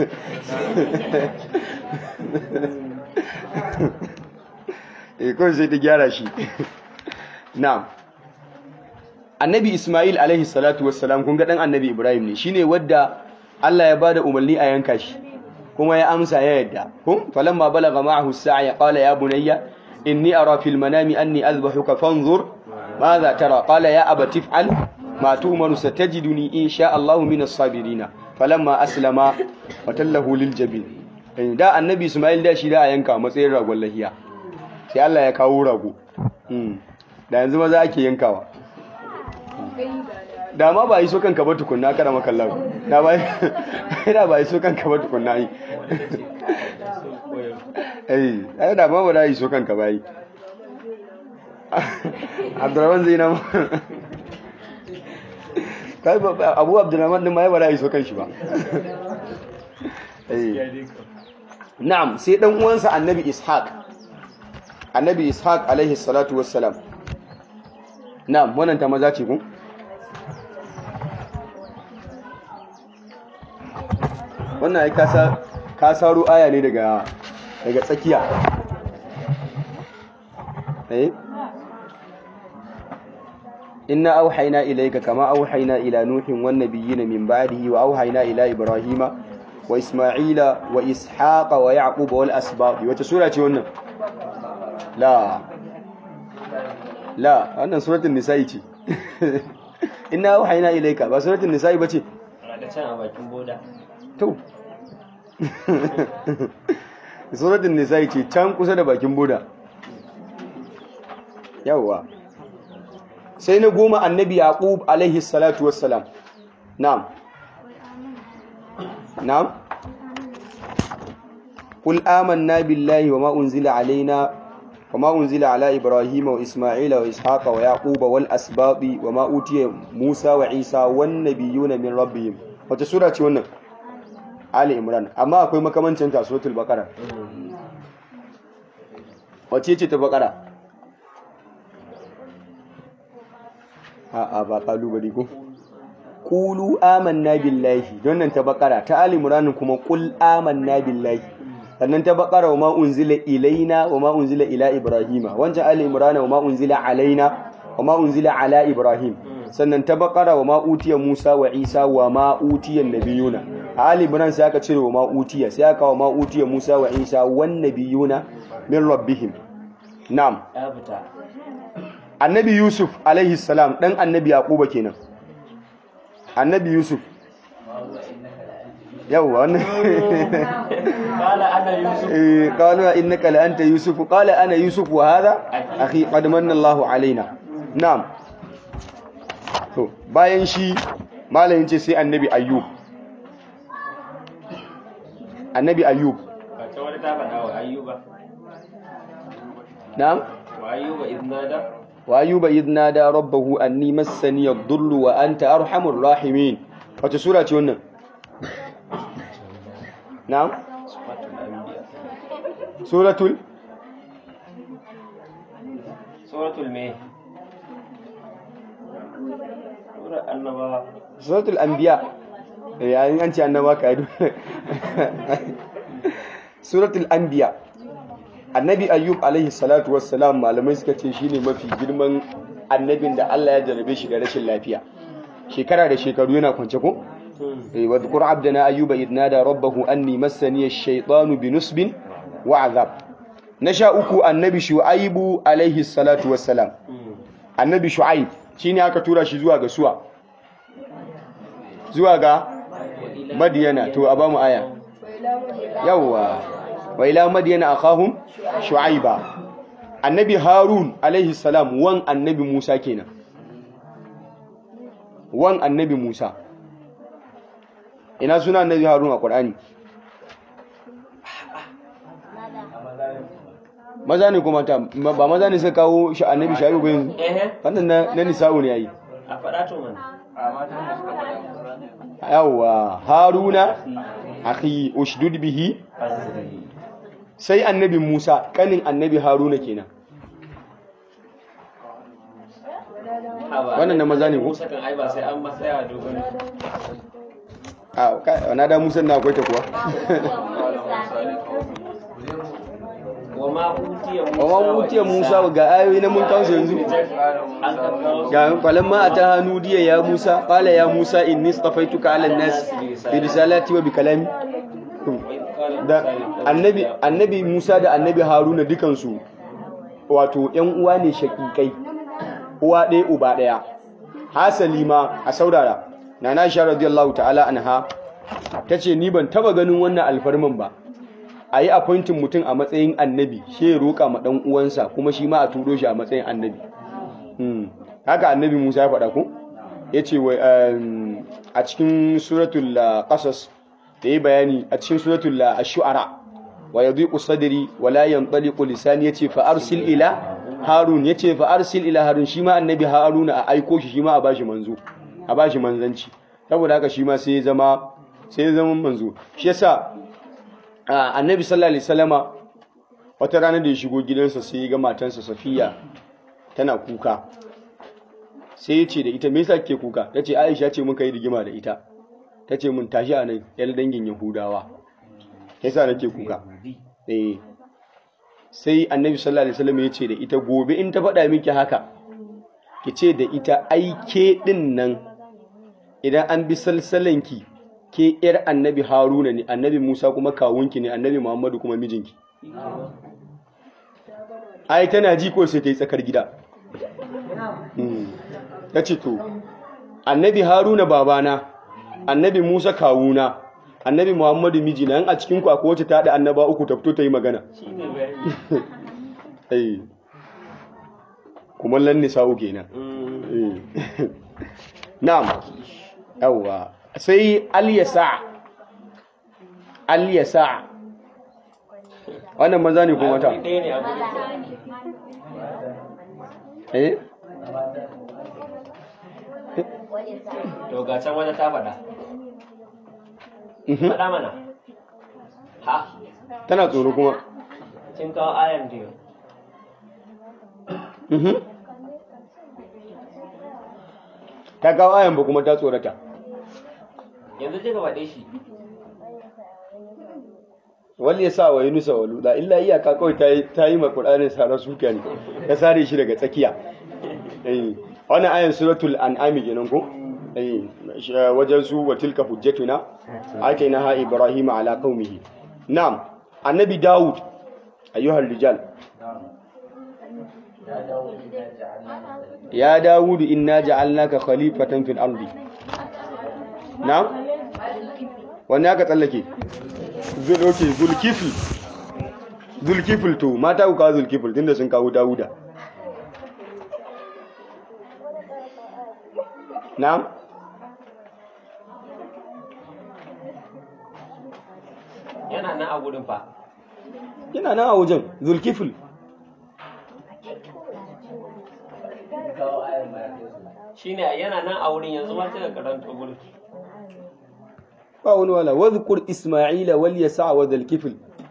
Speaker 1: e kawai sai ta gyara shi na'am annabi ismail alaihi salatu wassalam kun ga dan annabi ibrahim ne shine wadda Allah ya bada umarni a yanka shi kuma ya amsa ya yadda kun falamma balagha ma'ahu as-sa'a qala ya bunayya inni ara fil manami anni azbahuka fanzur madha tara qala ya abati if'al ma tu'maru satajiduni insha Allah min as-sabirin falamma aslama wa tallahu lil jabin da annabi Ismail da shi da a yanka matsayin ragon lahiya sai Allah ya kawo rago da yanzu maza ake yankawa da ma ba yi so kanka ba tukunna kada makallahu da ba da ba yi so kanka ba tukunna yi eh ai da ma ba da yi so kanka ba yi Abdurrahman Zainab kai Abu Abdurrahman din ma ya ba da yi so kanshi ba eh na'am sai dan uwansa annabi ishaq annabi ishaq alaihi salatu wassalam na'am wannan ta maza ce ku wannan ai kasa ka saro aya ne daga daga tsakiya eh inna auhayna ilayka kama auhayna ila nuhin wan nabiyyin min ba'dihi wa auhayna ila ibrahima wa isma'ila wa ishaqa wa yaqub wal asbab wata sura ce wannan la la wannan suratul nisa'i ce inna auhayna ilayka ba suratul nisa'i bace
Speaker 2: da can a bakin boda
Speaker 1: to suratul nisa'i ce can kusa da bakin boda yawwa sai na goma annabi yaqub alaihi salatu wassalam na'am na'am qul amanna billahi wama unzila alaina wama unzila ala ibrahima wa isma'ila wa ishaqa wa yaquba wal asbaqi wama utiya musa wa isa wan nabiyuna min rabbihim wata sura ce wannan ali imran amma akwai makamancin ta suratul baqara wace ce ta baqara a'a ba kalubale ko qulu amanna billahi don nan ta bakara ta ali imran kuma qul amanna billahi sannan ta bakara wa ma unzila ilaina wa ma unzila ila ibrahima wancan ali imran wa ma unzila alaina wa ma unzila ala ibrahim sannan ta bakara wa ma utiya musa wa isa wa ma utiya nabiyuna a ali imran sai aka cire wa ma utiya sai aka wa ma utiya musa wa isa wan nabiyuna min rabbihim na'am
Speaker 2: ya fita
Speaker 1: annabi yusuf alaihi salam dan annabi yaquba kenan annabi yusuf yawa wannan
Speaker 2: kala ana yusuf
Speaker 1: eh qalu innaka la anta yusuf qala ana yusuf wa hadha akhi qad manna Allahu alaina na'am to bayan shi malamin ce sai annabi ayyub annabi ayyub
Speaker 2: ba ta wani ta faɗa wa ayyuba
Speaker 1: na'am
Speaker 2: wa ayyuba idnada
Speaker 1: wa ayyuba idh nada rabbahu anni massani ad-durru wa anta arhamur rahimin wace sura ce wannan na'am
Speaker 2: suratul anbiya
Speaker 1: suratul
Speaker 2: suratul me sura annaba
Speaker 1: suratul anbiya eh an an ce annaba ka yi suratul anbiya annabi ayyub alaihi salatu wassalam malamai suka ce shine mafi girman annabin da Allah ya jarabe shi da rashin lafiya shekara da shekaru yana kwance ko eh wa dhkur abdana ayyuba idh nada rabbahu anni massani ash-shaytanu binusbin wa azab na sha uku annabi shu'aibu alaihi salatu wassalam annabi shu'aib shine aka tura shi zuwa ga suwa zuwa ga madiyana to a bamu aya yawwa wa ila madiyana akhahum shu'aiba annabi harun alaihi salam wan annabi musa kenan wan annabi musa ina suna annabi harun a qur'ani maza ne kuma ta ba maza ne suka kawo shi annabi shaibu ba yanzu
Speaker 2: ehe
Speaker 1: wannan na, na nisa'u ne yayi
Speaker 2: a faɗa to mana
Speaker 1: yawwa haruna akhi ushdud bihi
Speaker 2: azri
Speaker 1: sai annabi Musa kanin annabi Haruna kenan Wannan na maza ne ko?
Speaker 2: Musa kan ai ba sai an matsaya dogon
Speaker 1: a kai na da Musa na akwai ta kuwa
Speaker 2: wa ma utiya Musa
Speaker 1: wa ma utiya Musa ga ayoyi na mun kawo su yanzu
Speaker 2: an kakkawo
Speaker 1: ga falamma ata hanudiya ya Musa qala ya Musa inni istafaituka ala an-nas bi risalati wa bi kalami da annabi annabi Musa da annabi Haruna dukansu wato ƴan uwa ne shakikai uwa ɗaya uba ɗaya hasali ma a saurara nana Aisha radiyallahu ta'ala anha tace ni ban taba ganin wannan alfarman ba a yi appointing mutum a matsayin annabi shi ya roƙa ma ɗan uwansa kuma shi ma a turo shi a matsayin annabi Hmm. haka annabi Musa ya faɗa ko ya ce a cikin suratul ah, qasas da yi bayani a cikin suratul ah, ash-shu'ara wa yadhiqu sadri wa la yanṭaliqu lisani yace fa arsil ila harun yace fa arsil ila harun shi ma annabi haruna a aiko shi shi ma a bashi manzo a bashi manzanci saboda haka shi ma sai ya zama sai ya zama manzo shi yasa ah, annabi sallallahu alaihi wasallama wata rana da ya shigo gidansa sai ya ga matansa safiya tana kuka sai ya ce da ita me yasa kike kuka tace Aisha ce muka yi rigima da ita tace mun tashi a nan yar dangin Yahudawa yasa nake kuka eh sai annabi sallallahu alaihi wasallam ya ce da ita gobe in ta faɗa miki haka ki ce da ita aike din nan idan an bi salsalanki ke yar annabi haruna ne annabi musa kuma kawunki ne annabi muhammadu kuma mijinki ai tana ji ko sai ta yi tsakar gida ta ce to annabi haruna babana annabi musa kawuna annabi muhammadu mijina yan a cikinku akwai wacce ta haɗa annaba uku ta fito ta yi magana
Speaker 2: shi ne bayani
Speaker 1: Eh. kuma lanni sa'u kenan
Speaker 2: Mm.
Speaker 1: Eh. na'am yawwa sai al-yasa al-yasa wannan maza ne ko mata
Speaker 2: Ai, ɗaya ne abu
Speaker 1: eh
Speaker 2: to ga can wata ta faɗa
Speaker 1: Mhm.
Speaker 2: faɗa mana ha
Speaker 1: tana tsoro kuma
Speaker 2: kin kawo ayan biyu
Speaker 1: Mhm. ta kawo ayan ba kuma ta tsorata
Speaker 2: yanzu kika faɗe shi
Speaker 1: wal yasa wa yunusa wa luda illa iyaka kawai ta yi ta yi ma qur'anin sara suka ne ta sare shi daga tsakiya eh wannan ayan suratul an'am kenan ko eh shi- wajen su wa tilka hujjatuna atainaha ibrahima ala qaumihi na'am annabi daud ayyuhal rijal ya daud inna ja'alnaka khalifatan fil ardi na'am wannan aka tsallake zul okay zulkifl zulkifl to mata ku kawo zulkifl tunda sun kawo dawuda na'am
Speaker 2: yana nan a gurin fa
Speaker 1: yana nan a wajen zulkifl
Speaker 2: shine yana nan a wurin yanzu ma kika karanta gurin
Speaker 1: ba wani wala wadhkur isma'ila wal yasa wa zulkifl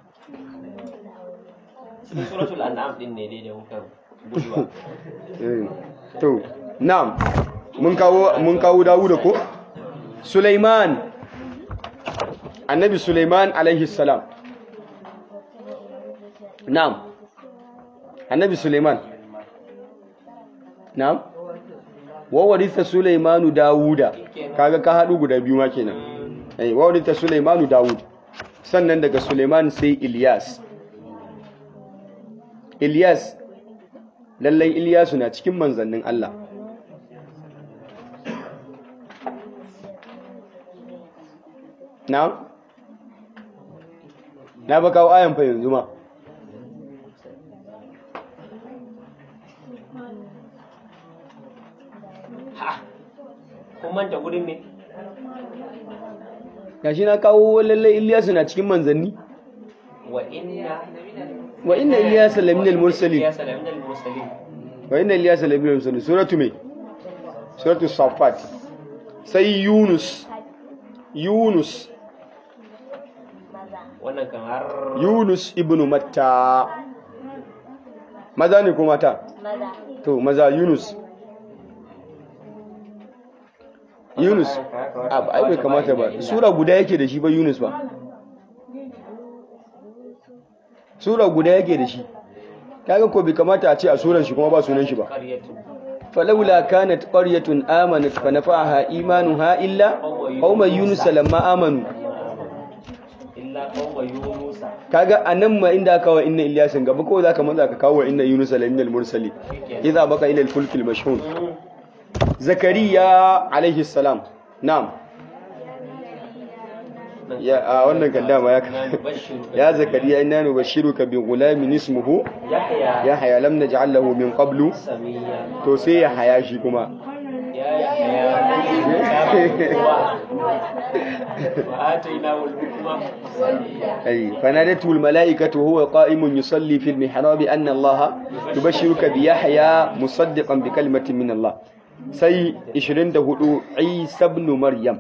Speaker 2: cikin suratul an'am din ne dai da muka guduwa
Speaker 1: Eh, to na'am mun kawo mun kawo dawuda ko sulaiman annabi sulaiman alaihi salam na'am annabi sulaiman na'am wa warisa sulaimanu dawuda kaga ka hadu guda biyu ma kenan eh wa warisa sulaimanu dawud sannan daga sulaiman sai ilyas ilyas lallai Ilyasu na cikin manzannin Allah na na ba kawo ayan fa yanzu ma
Speaker 2: ha kun manta gurin ne
Speaker 1: gashi na kawo lallai Ilyasu na cikin manzanni
Speaker 2: wa inna
Speaker 1: wa inna Ilyasa laminal mursalin
Speaker 2: ya salamin al-mursalin
Speaker 1: wa inna Ilyasa laminal mursalin suratu me suratu safat sai Yunus Yunus
Speaker 2: wannan kan har
Speaker 1: Yunus ibn Matta maza ne ko mata to maza Yunus Yunus a ba ai bai kamata ba sura guda yake da shi ba Yunus ba sura guda yake da shi kaga ko bai kamata a ce a suran shi kuma ba sunan shi ba
Speaker 2: qaryatu
Speaker 1: falawla kanat qaryatun amanat fa nafa'aha imanuha illa qauma yunus lamma amanu
Speaker 2: illa qawma yunusa
Speaker 1: kaga anan ma inda aka wa inna ilyasin gaba ko zaka manza ka kawo inna yunus laminal mursali idza baka ila al-fulk al-mashhun zakariya alaihi salam na'am ya a wannan kan dama ya ya zakariya inna nubashshiruka bi ghulamin ismuhu
Speaker 2: yahya
Speaker 1: yahya lam naj'al lahu min qablu
Speaker 2: samiya
Speaker 1: to sai ya haya shi kuma
Speaker 2: ya yahya wa ataynahu al-hukma
Speaker 1: أي فنادته الملائكة وهو قائم يصلي في المحراب أن الله يبشرك بيحيى مصدقا بكلمة من الله سي إشرين دهدو عيسى بن مريم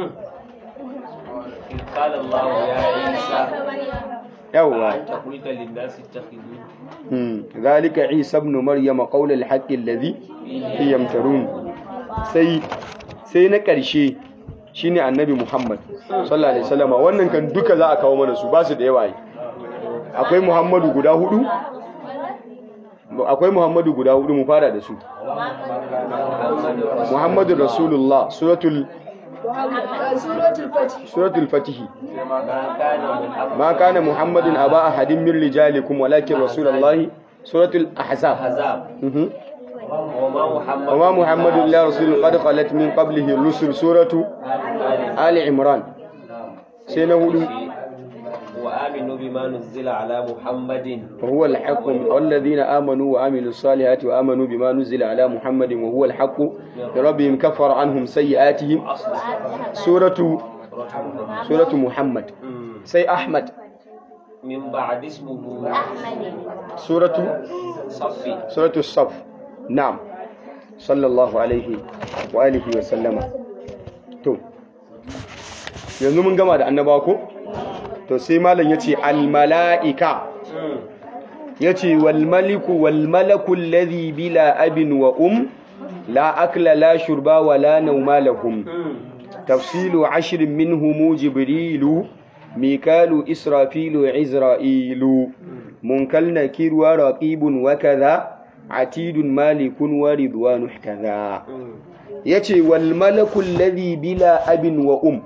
Speaker 2: إذ قال الله يا عيسى
Speaker 1: يوا
Speaker 2: أنت قلت للناس اتخذوني
Speaker 1: مم. ذلك عيسى بن مريم قول الحق الذي يمترون سي سي نكرشي shine annabi Muhammad sallallahu alaihi wasallam wannan kan duka za a kawo mana su ba su da yawa yi akwai muhammadu guda hudu akwai muhammadu guda hudu mu fara da su muhammadu rasulullah suratul suratul fatihi ma kana muhammadun aba ahadin min rijalikum walakin rasulullahi suratul ahzab mhm وما محمد الا رسول قد خلت من قبله الرسل سوره ال عمران سنه
Speaker 2: وآمنوا بما نزل على محمد
Speaker 1: وهو الحق والذين آمنوا وعملوا الصالحات وآمنوا بما نزل على محمد وهو الحق بربهم كفر عنهم سيئاتهم سورة سورة محمد سي أحمد
Speaker 2: من بعد اسمه
Speaker 1: سورة
Speaker 2: صفي
Speaker 1: سورة الصف نعم صلى الله عليه وآله وسلم تو yanzu mun gama da annabawa ko to sai malam yace al malaika yace wal maliku wal malaku alladhi bila abin wa um la akla la shurba wa la nawma lahum tafsilu ashrin minhum jibrilu mikalu israfilu izrailu munkal nakir wa raqibun wa kadha atidun malikun wa ridwanu kadha yace wal malaku alladhi bila abin wa um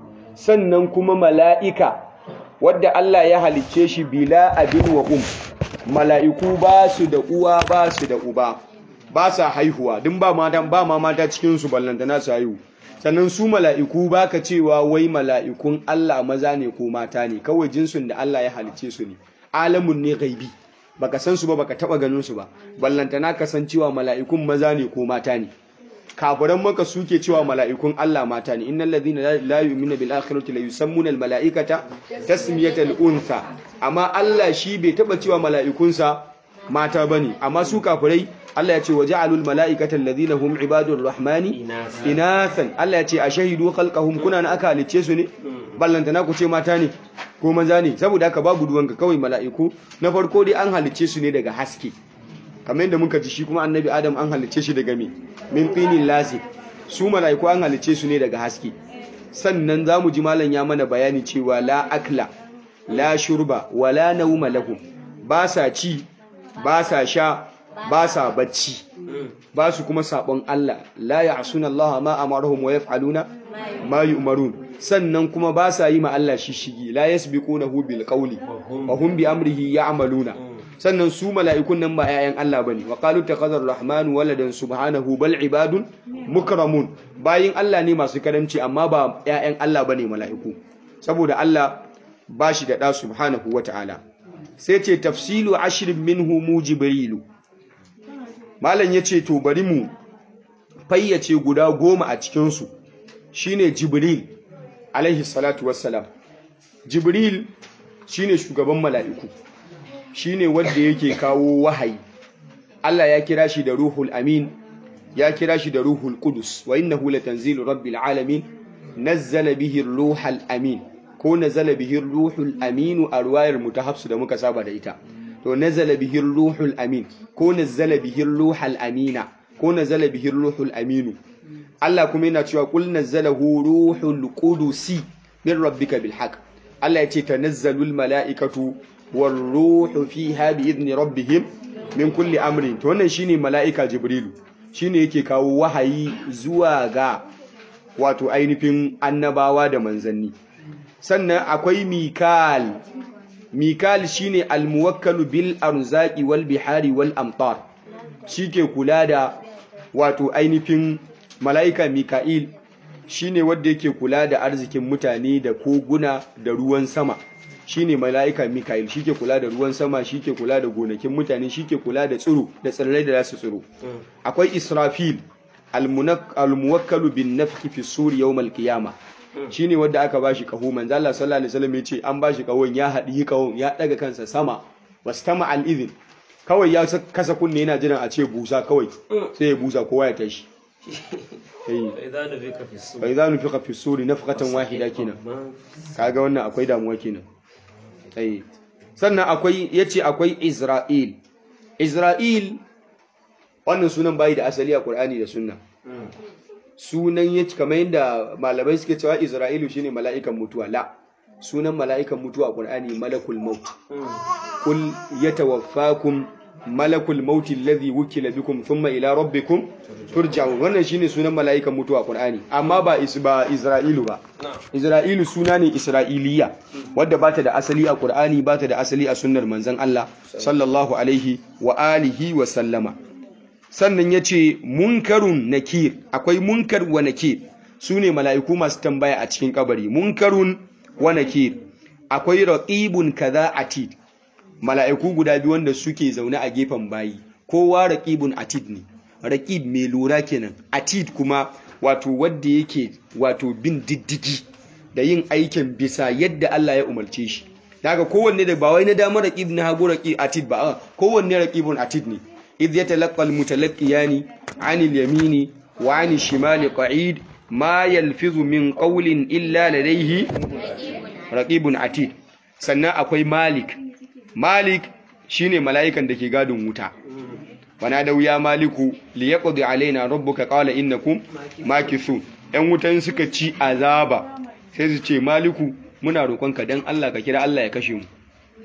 Speaker 1: sannan kuma mala'ika wadda Allah ya halicce shi bila abin wa um mala'iku ba su da uwa ba su da uba ba sa haihuwa din ba mata ba ma mata cikin su ballantana su haihu sannan su mala'iku ba ka cewa wai mala'ikun Allah maza ne ko mata ne kawai jinsun da Allah ya halicce su ne alamun ne gaibi baka san su ba baka taba ganin su ba ballantana ka san cewa mala'ikun maza ne ko mata ne kafiran maka suke cewa mala'ikun Allah mata ne innal ladhina la yu'minuna bil akhirati la yusammuna al mala'ikata tasmiyatal untha amma Allah shi bai taba cewa mala'ikunsa mata bane amma su kafirai Allah ya ce waja'alul mala'ikata alladhina hum ibadur rahmani inathan Allah ya ce ashahidu khalqahum kuna na aka halice su ne ballantana ku ce mata ne ko maza ne saboda haka babu duwanka kawai mala'iku na farko dai an halice su ne daga haske kamar yadda muka ji shi kuma annabi adam an halice shi daga me min qinin lazi su malaiku an halice su ne daga haske sannan zamu ji malam ya mana bayani cewa la akla la shurba wala nawma lahum ba sa ci ba sa sha ba sa bacci ba su kuma sabon Allah la ya'suna Allah ma amarahum wa yaf'aluna ma yu'marun sannan kuma ba sa yi ma Allah shishigi la yasbiqunahu bil qawli wa hum bi amrihi ya'maluna sannan su mala'ikun nan ba ‘ya'yan Allah ba ne, wa ƙalu ta ƙazar Rahmanu waladan subhanahu bal ibadun mukramun bayin Allah ne masu karamci amma ba ‘ya'yan Allah ba ne mala'iku, saboda Allah ba shi da ɗa subhanahu wa ta'ala. Sai ce tafsilu ashirin minhu mu jibrilu. Malam ya ce, To bari mu fayyace guda goma a cikinsu, shi ne Jibril, alaihi salatu wassalam. Jibril shi ne shugaban mala'iku. shine wanda yake kawo wahayi Allah ya kira shi da ruhul amin ya kira shi da ruhul qudus wa innahu latanzilu rabbil alamin nazzala bihi ruhul amin ko nazzala bihi ruhul amin a ruwayar mutahafsu da muka saba da ita to nazzala bihi ruhul amin ko nazzala bihi ruhul amina ko nazzala bihi ruhul aminu Allah kuma yana cewa kul nazzalahu ruhul qudusi min rabbika bil haqq Allah ya ce tanazzalul mala'ikatu والروح فيها بإذن ربهم من كل أمر to wannan shine mala'ika jibrilu shine yake kawo wahayi zuwa ga wato ainihin annabawa da manzanni sannan akwai mikal mikal shine almuwakkalu bil arzaqi wal bihari wal amtar shike kula da wato ainihin mala'ika mika'il shine wanda yake kula da arzikin mutane da koguna da ruwan sama shine mala'ika Mikail shike kula da ruwan sama shike kula da gonakin mutane shike kula da tsiro da tsirrai da zasu tsiro akwai Israfil almuwakkalu bin nafki fi suri yawmal qiyama shine wanda aka bashi kaho manzo Allah sallallahu alaihi wasallam yace an bashi kahon ya hadi kahon ya daga kansa sama wastama al idhin kawai ya kasa kunne yana jiran a ce busa kawai sai ya busa kowa ya tashi fa idza nufika fi suri nafqatan wahida kenan kaga wannan akwai damuwa kenan tsaye sannan akwai ya ce akwai isra'il isra'il wannan sunan bayi da asali a ƙur'ani da sunna sunan ya ci kamar yadda malamai suke cewa isra'ilu shine mala'ikan mutuwa la sunan mala'ikan mutuwa a Qur'ani malakul maut qul yatawaffakum malakul maut alladhi wukila bikum thumma ila rabbikum turja'un wannan shine sunan mala'ikan mutuwa a Qur'ani amma ba is ba Isra'ilu ba Isra'ilu suna ne Isra'iliya wadda bata da asali a Qur'ani bata da asali a sunnar manzon Allah sallallahu alaihi wa alihi wa sallama sannan yace munkarun nakir akwai munkar wa nakir sune mala'iku masu tambaya a cikin kabari munkarun wa nakir akwai raqibun kaza atid mala'iku guda biyu wanda suke zaune a gefen bayi kowa raqibun atid ne raqib mai lura kenan atid kuma wato wanda yake wato bin diddigi da yin aikin bisa yadda Allah ya umarce shi daga kowanne da ba wai na damar raqib na hagu raqib atid ba kowanne raqibun atid ne idh yatalaqqa almutalaqqiyani 'anil yamini wa 'anil shimali qa'id ma yalfizu min qawlin illa ladayhi raqibun atid sannan akwai malik malik shine mala'ikan da ke gadin wuta wana da wuya maliku li yaqdi alaina rabbuka qala innakum makithun yan wutan suka ci azaba sai su ce maliku muna roƙonka dan Allah ka kira Allah ya kashe mu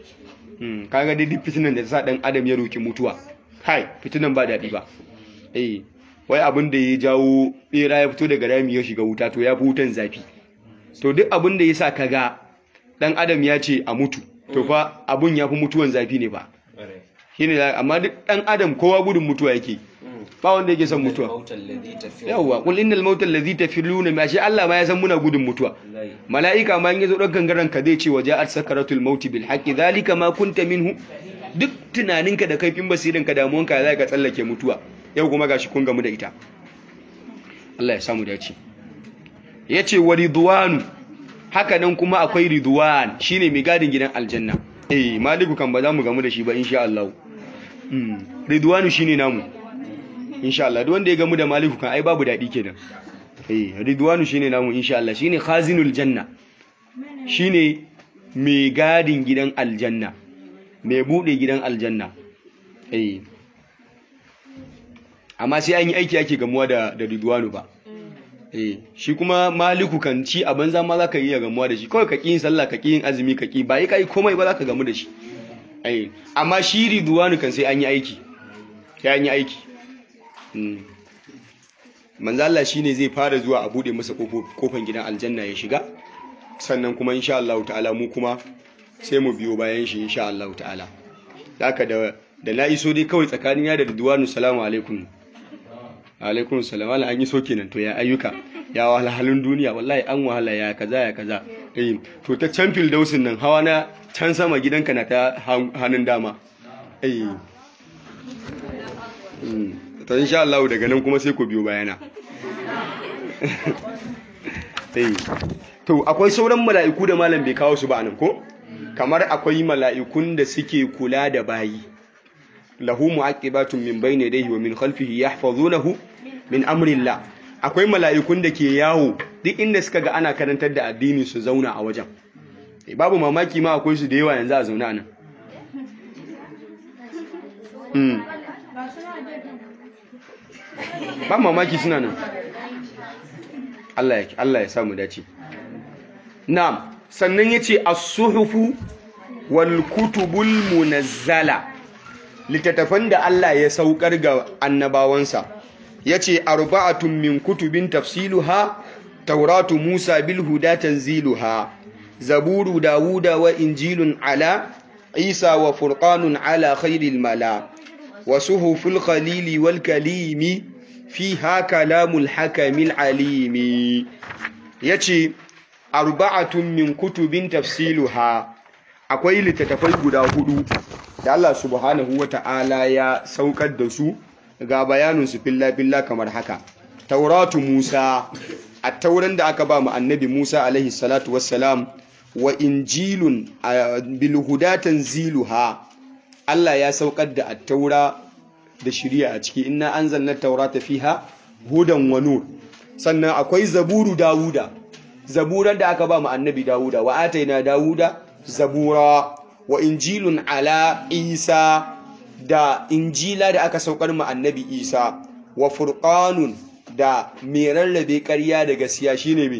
Speaker 1: hmm kaga dai duk fitinan da sa dan adam ya roki mutuwa kai fitinan ba dadi ba eh wai abin da ya jawo bera ya fito daga rami ya shiga wuta to ya fi wutan zafi to duk abin da ya sa kaga dan adam ya ce a mutu to fa abun ya fi mutuwan zafi ne ba shine amma duk dan adam kowa gudun mutuwa yake ba wanda yake son mutuwa yawa kul innal mauta allazi tafiruna ma shi Allah ma ya san muna gudun mutuwa malaika ma in yazo dan gangaran ka zai ce waja'at sakaratul maut bil haqqi zalika ma kunta minhu duk tunaninka da kaifin basirinka damuwanka za ka tsallake mutuwa yau kuma gashi kun gamu da ita Allah ya samu dace yace wa ridwanu haka nan kuma akwai ridwan shine mai gadin gidan aljanna eh maliku kan ba za mu gamu da shi ba insha Allah mm ridwanu shine namu insha Allah duk wanda ya gamu da maliku kan ai babu dadi kenan eh ridwanu shine namu insha Allah shine khazinul janna shine mai gadin gidan aljanna mai bude gidan aljanna eh amma sai an yi aiki ake gamuwa da da ridwanu ba eh shi kuma maliku kan ci a banza ma zaka iya gamuwa da shi kawai ka yin sallah ka yin azumi ka ki ba yi kai komai ba zaka gamu da shi eh amma shi ridwanu kan sai an yi aiki sai an yi aiki mm manzo Allah shine zai fara zuwa a bude masa kofan gidan aljanna ya shiga sannan kuma insha Allah ta'ala mu kuma sai mu biyo bayan shi insha Allah ta'ala haka da da na iso dai kawai tsakanin ya da ridwanu salamu alaikum alaikun salam ala an yi so kenan to ya ayyuka ya wahalhalun duniya wallahi an wahala ya kaza ya kaza eh to ta can dausin nan hawa na can sama gidanka na ta hannun dama eh to insha Allah daga nan kuma sai ku biyo bayana eh to akwai sauran mala'iku da malam bai kawo su ba nan ko kamar akwai mala'ikun da suke kula da bayi lahu mu'aqibatun min bayni yadayhi wa min khalfihi yahfazunahu min amrillah akwai mala'ikun da ke yawo duk inda suka ga ana karantar da addini su zauna a wajen babu mamaki ma akwai su da yawa yanzu a zauna anan mm ba mamaki suna nan Allah ya Allah ya samu dace na'am sannan yace as-suhufu wal kutubul munazzala littattafan da Allah ya saukar ga annabawansa ya ce arba'atun min kutubin tafsiluha tauratu musa bil huda tanziluha zaburu dawuda wa injilun ala isa wa furqanun ala khairil mala wa suhuful khalili wal kalimi fiha kalamul hakamil alimi yace arba'atun min kutubin tafsiluha akwai littattafai guda hudu da Allah subhanahu wa ta'ala ya saukar da su ga bayaninsu filla-filla kamar haka. Tauratu Musa, a tauran da aka ba mu annabi Musa alaihi salatu wassalam wa injilun bilhudatan ziluha. Allah ya saukar da attaura da shirya a ciki, ina an zanna taurata fiha hudan wa nur. Sannan akwai zaburu Dawuda, zaburan da aka ba mu annabi Dawuda, wa ataina Dawuda zabura. wa injilun ala isa da injila da aka saukar ma annabi isa wa furqanun da mai rarrabe ƙarya da gaskiya shine mai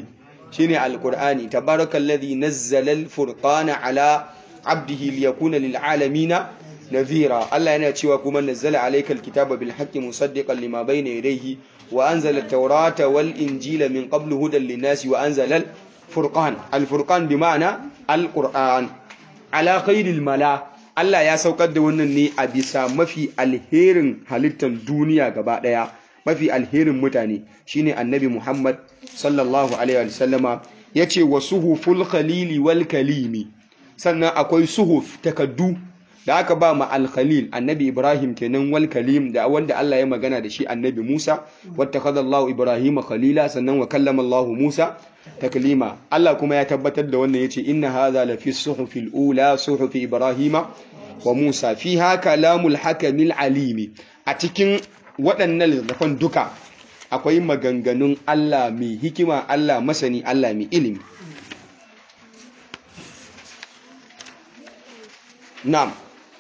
Speaker 1: shine alqur'ani tabarakallazi nazzala alfurqana ala abdihi liyakuna lil'alamina nadhira Allah yana cewa kuma nazzala alayka alkitaba bil haqqi musaddiqan lima bayna yadayhi wa anzala at-taurata wal injila min qablu hudan lin-nasi wa anzala al-furqan al-furqan bima'na al-qur'an ala khairil mala Allah ya saukar da wannan ne a bisa mafi alherin halittar duniya gaba daya mafi alherin mutane shine annabi Muhammad sallallahu alaihi wasallama yace wa suhuful khalili wal kalimi sannan akwai suhuf takaddu da aka ba ma al-khalil annabi Ibrahim kenan wal kalim da wanda Allah ya magana da shi annabi Musa wattakhadallahu Ibrahim khalila sannan wa kallama Allah Musa taklima Allah kuma ya tabbatar da wannan yace inna hadha la fi suhufil ula suhufi Ibrahim wa Musa fiha kalamul hakamil alimi a cikin waɗannan littafan duka akwai maganganun Allah mai hikima Allah masani Allah mai ilimi na'am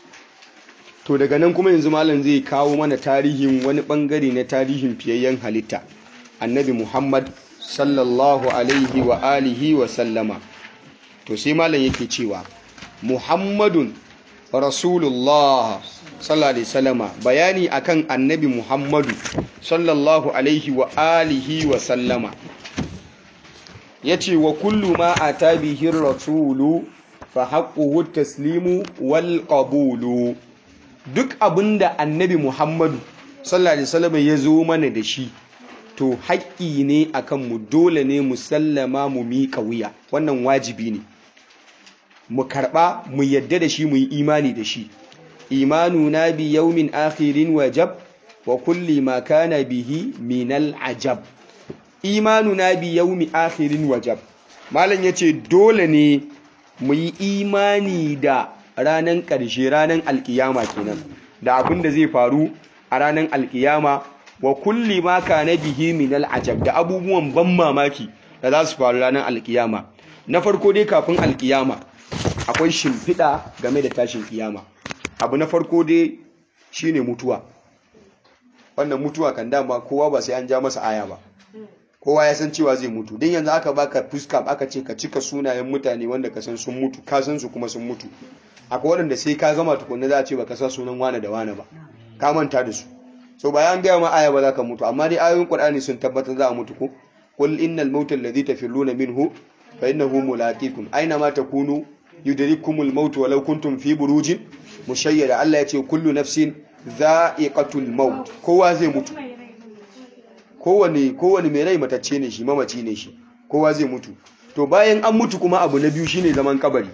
Speaker 1: to daga nan kuma yanzu malam zai kawo mana tarihin wani bangare na tarihin fiyayyen halitta annabi Muhammad sallallahu alaihi wa alihi wa sallama to sai malam yake cewa Muhammadun Rasulullah sallallahu alaihi sallama bayani akan annabi Muhammadu sallallahu alaihi wa alihi wa sallama yace wa kullu ma ata bihi rasulu fa haqquhu taslimu wal qabulu duk abinda annabi Muhammadu sallallahu alaihi sallama ya zo mana da shi to haƙƙi ne akan mu dole ne mu sallama mu miƙa wuya wannan wajibi ne mu karɓa mu yadda da shi mu yi imani da shi imanu na bi yaumin akhirin wajab wa kulli ma kana bihi minal ajab imanu na bi yaumi akhirin wajab malam yace dole ne mu yi imani da ranan ƙarshe ranan alkiyama kenan da abin da zai faru a ranan alkiyama wa kulli ma kana bihi minal ajab da abubuwan ban mamaki da za su faru ranar alkiyama na farko dai kafin alkiyama akwai shimfiɗa game da tashin kiyama abu na farko dai shine mutuwa wannan mutuwa kan dama kowa ba sai an ja masa aya ba kowa ya san cewa zai mutu don yanzu aka baka fuska aka ce ka cika sunayen mutane wanda ka san sun mutu ka san su kuma sun mutu akwai waɗanda sai ka gama tukunna za a ce baka sa sunan wane da wane ba ka manta da su so bayan gaya ma aya ba za ka mutu amma dai ayoyin qur'ani sun tabbatar za a mutu ko qul innal mauta alladhi tafirruna minhu fa innahu mulaqikum aina ma takunu yudrikumul maut walau kuntum fi burujin mushayyada Allah ya ce kullu nafsin dha'iqatul maut kowa zai mutu kowane kowane mai rai matacce ne shi mamaci ne shi kowa zai mutu to bayan an mutu kuma abu na biyu shine zaman kabari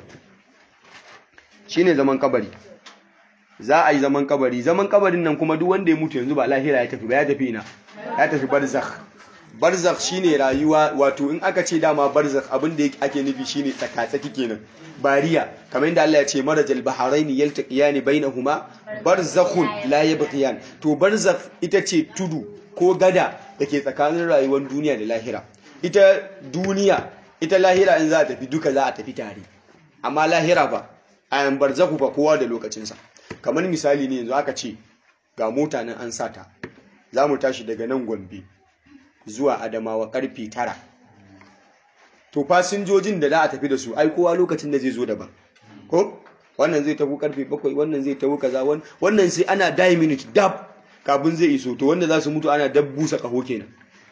Speaker 1: shine zaman kabari za a yi zaman kabari zaman kabarin nan kuma duk wanda ya mutu yanzu ba lahira ya tafi ba ya tafi ina ya tafi barzakh barzakh shine rayuwa wato in aka ce dama barzakh abin da ake nufi shine tsakatsaki kenan bariya kamar yadda Allah ya ce marajal baharaini yaltaqiyani bainahuma barzakhun la yabghiyan to barzakh ita ce tudu ko gada dake tsakanin rayuwar duniya da lahira ita duniya ita lahira in za a tafi duka za a tafi tare amma lahira ba ayan barzakhu fa kowa da lokacinsa kamar misali ne yanzu aka ce ga mota nan an sata za mu tashi daga nan gombe zuwa adamawa karfe tara to fasinjojin da za a tafi da su ai kowa lokacin da zai zo daban ko wannan zai tafi karfe bakwai wannan zai tafi kaza wannan sai ana die minute dab kafin zai iso to wanda za su mutu ana dab busa kaho kenan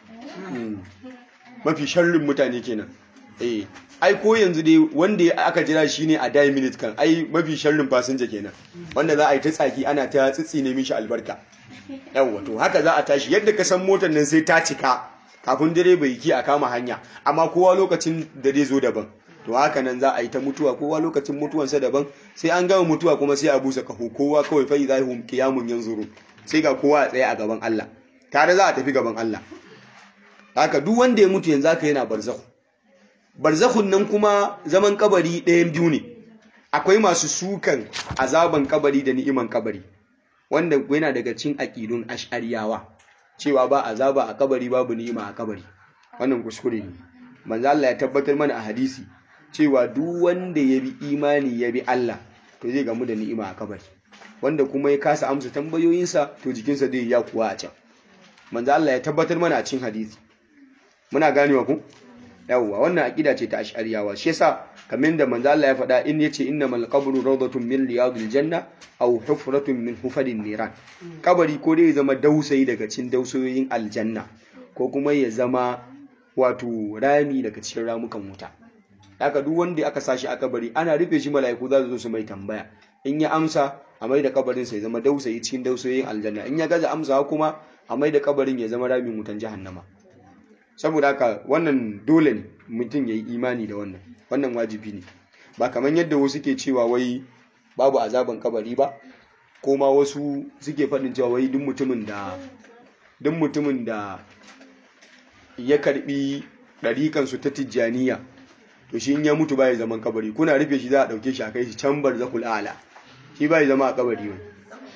Speaker 1: mafi sharrin mutane kenan eh ai ko yanzu dai wanda aka jira shi ne a die minute kan ai mafi sharrin fasinja kenan wanda za a yi ta tsaki ana ta tsitsi ne mishi albarka yawwa to haka za a tashi yadda ka san motar nan sai ta cika kafin direba yi ki a kama hanya amma kowa lokacin da zai zo daban to haka nan za a yi ta mutuwa kowa lokacin mutuwansa daban sai an gama mutuwa kuma sai a busa kaho kowa kawai fa idza hum qiyamun yanzuru sai ga kowa a tsaye a gaban Allah tare za a tafi gaban Allah haka duk wanda ya mutu yanzu haka yana barzakhu barzakhun nan kuma zaman kabari ɗayan biyu ne akwai masu sukan azaban kabari da ni'iman kabari wanda yana daga cin aƙidun ash'ariyawa cewa ba azaba a kabari babu ni'ima a kabari wannan kuskure ne manzo Allah ya tabbatar mana a hadisi cewa duk wanda ya bi imani ya bi Allah to zai gamu da ni'ima a kabari wanda kuma ya kasa amsa tambayoyinsa to jikinsa zai ya kuwa a can manzo Allah ya tabbatar mana a cikin hadisi muna ganewa ku yawwa wannan aqida ce ta ash'ariyawa shi yasa kamar da manzo Allah ya faɗa in yace innamal qabru rawdatun min riyadil janna aw hufratun min hufadin niran kabari ko dai ya zama dausayi daga cikin dausayoyin aljanna ko kuma ya zama wato rami daga cikin ramukan wuta haka duk wanda aka sashi a kabari ana rufe shi mala'iku za su zo su mai tambaya in ya amsa a mai da kabarin sa ya zama dausayi cikin dausayoyin aljanna in ya gaza amsa kuma a mai da kabarin ya zama ramin wutan jahannama saboda haka wannan dole ne mutum ya yi imani da wannan wannan wajibi ne ba kamar yadda wasu ke cewa wai babu azaban kabari ba ko ma wasu suke faɗin cewa wai duk mutumin da duk mutumin da ya karbi ɗarikansu ta tijjaniya to shi in ya mutu bai zaman kabari kuna rufe shi za a ɗauke shi a kai shi can barzakul ala shi bai zama a kabari wai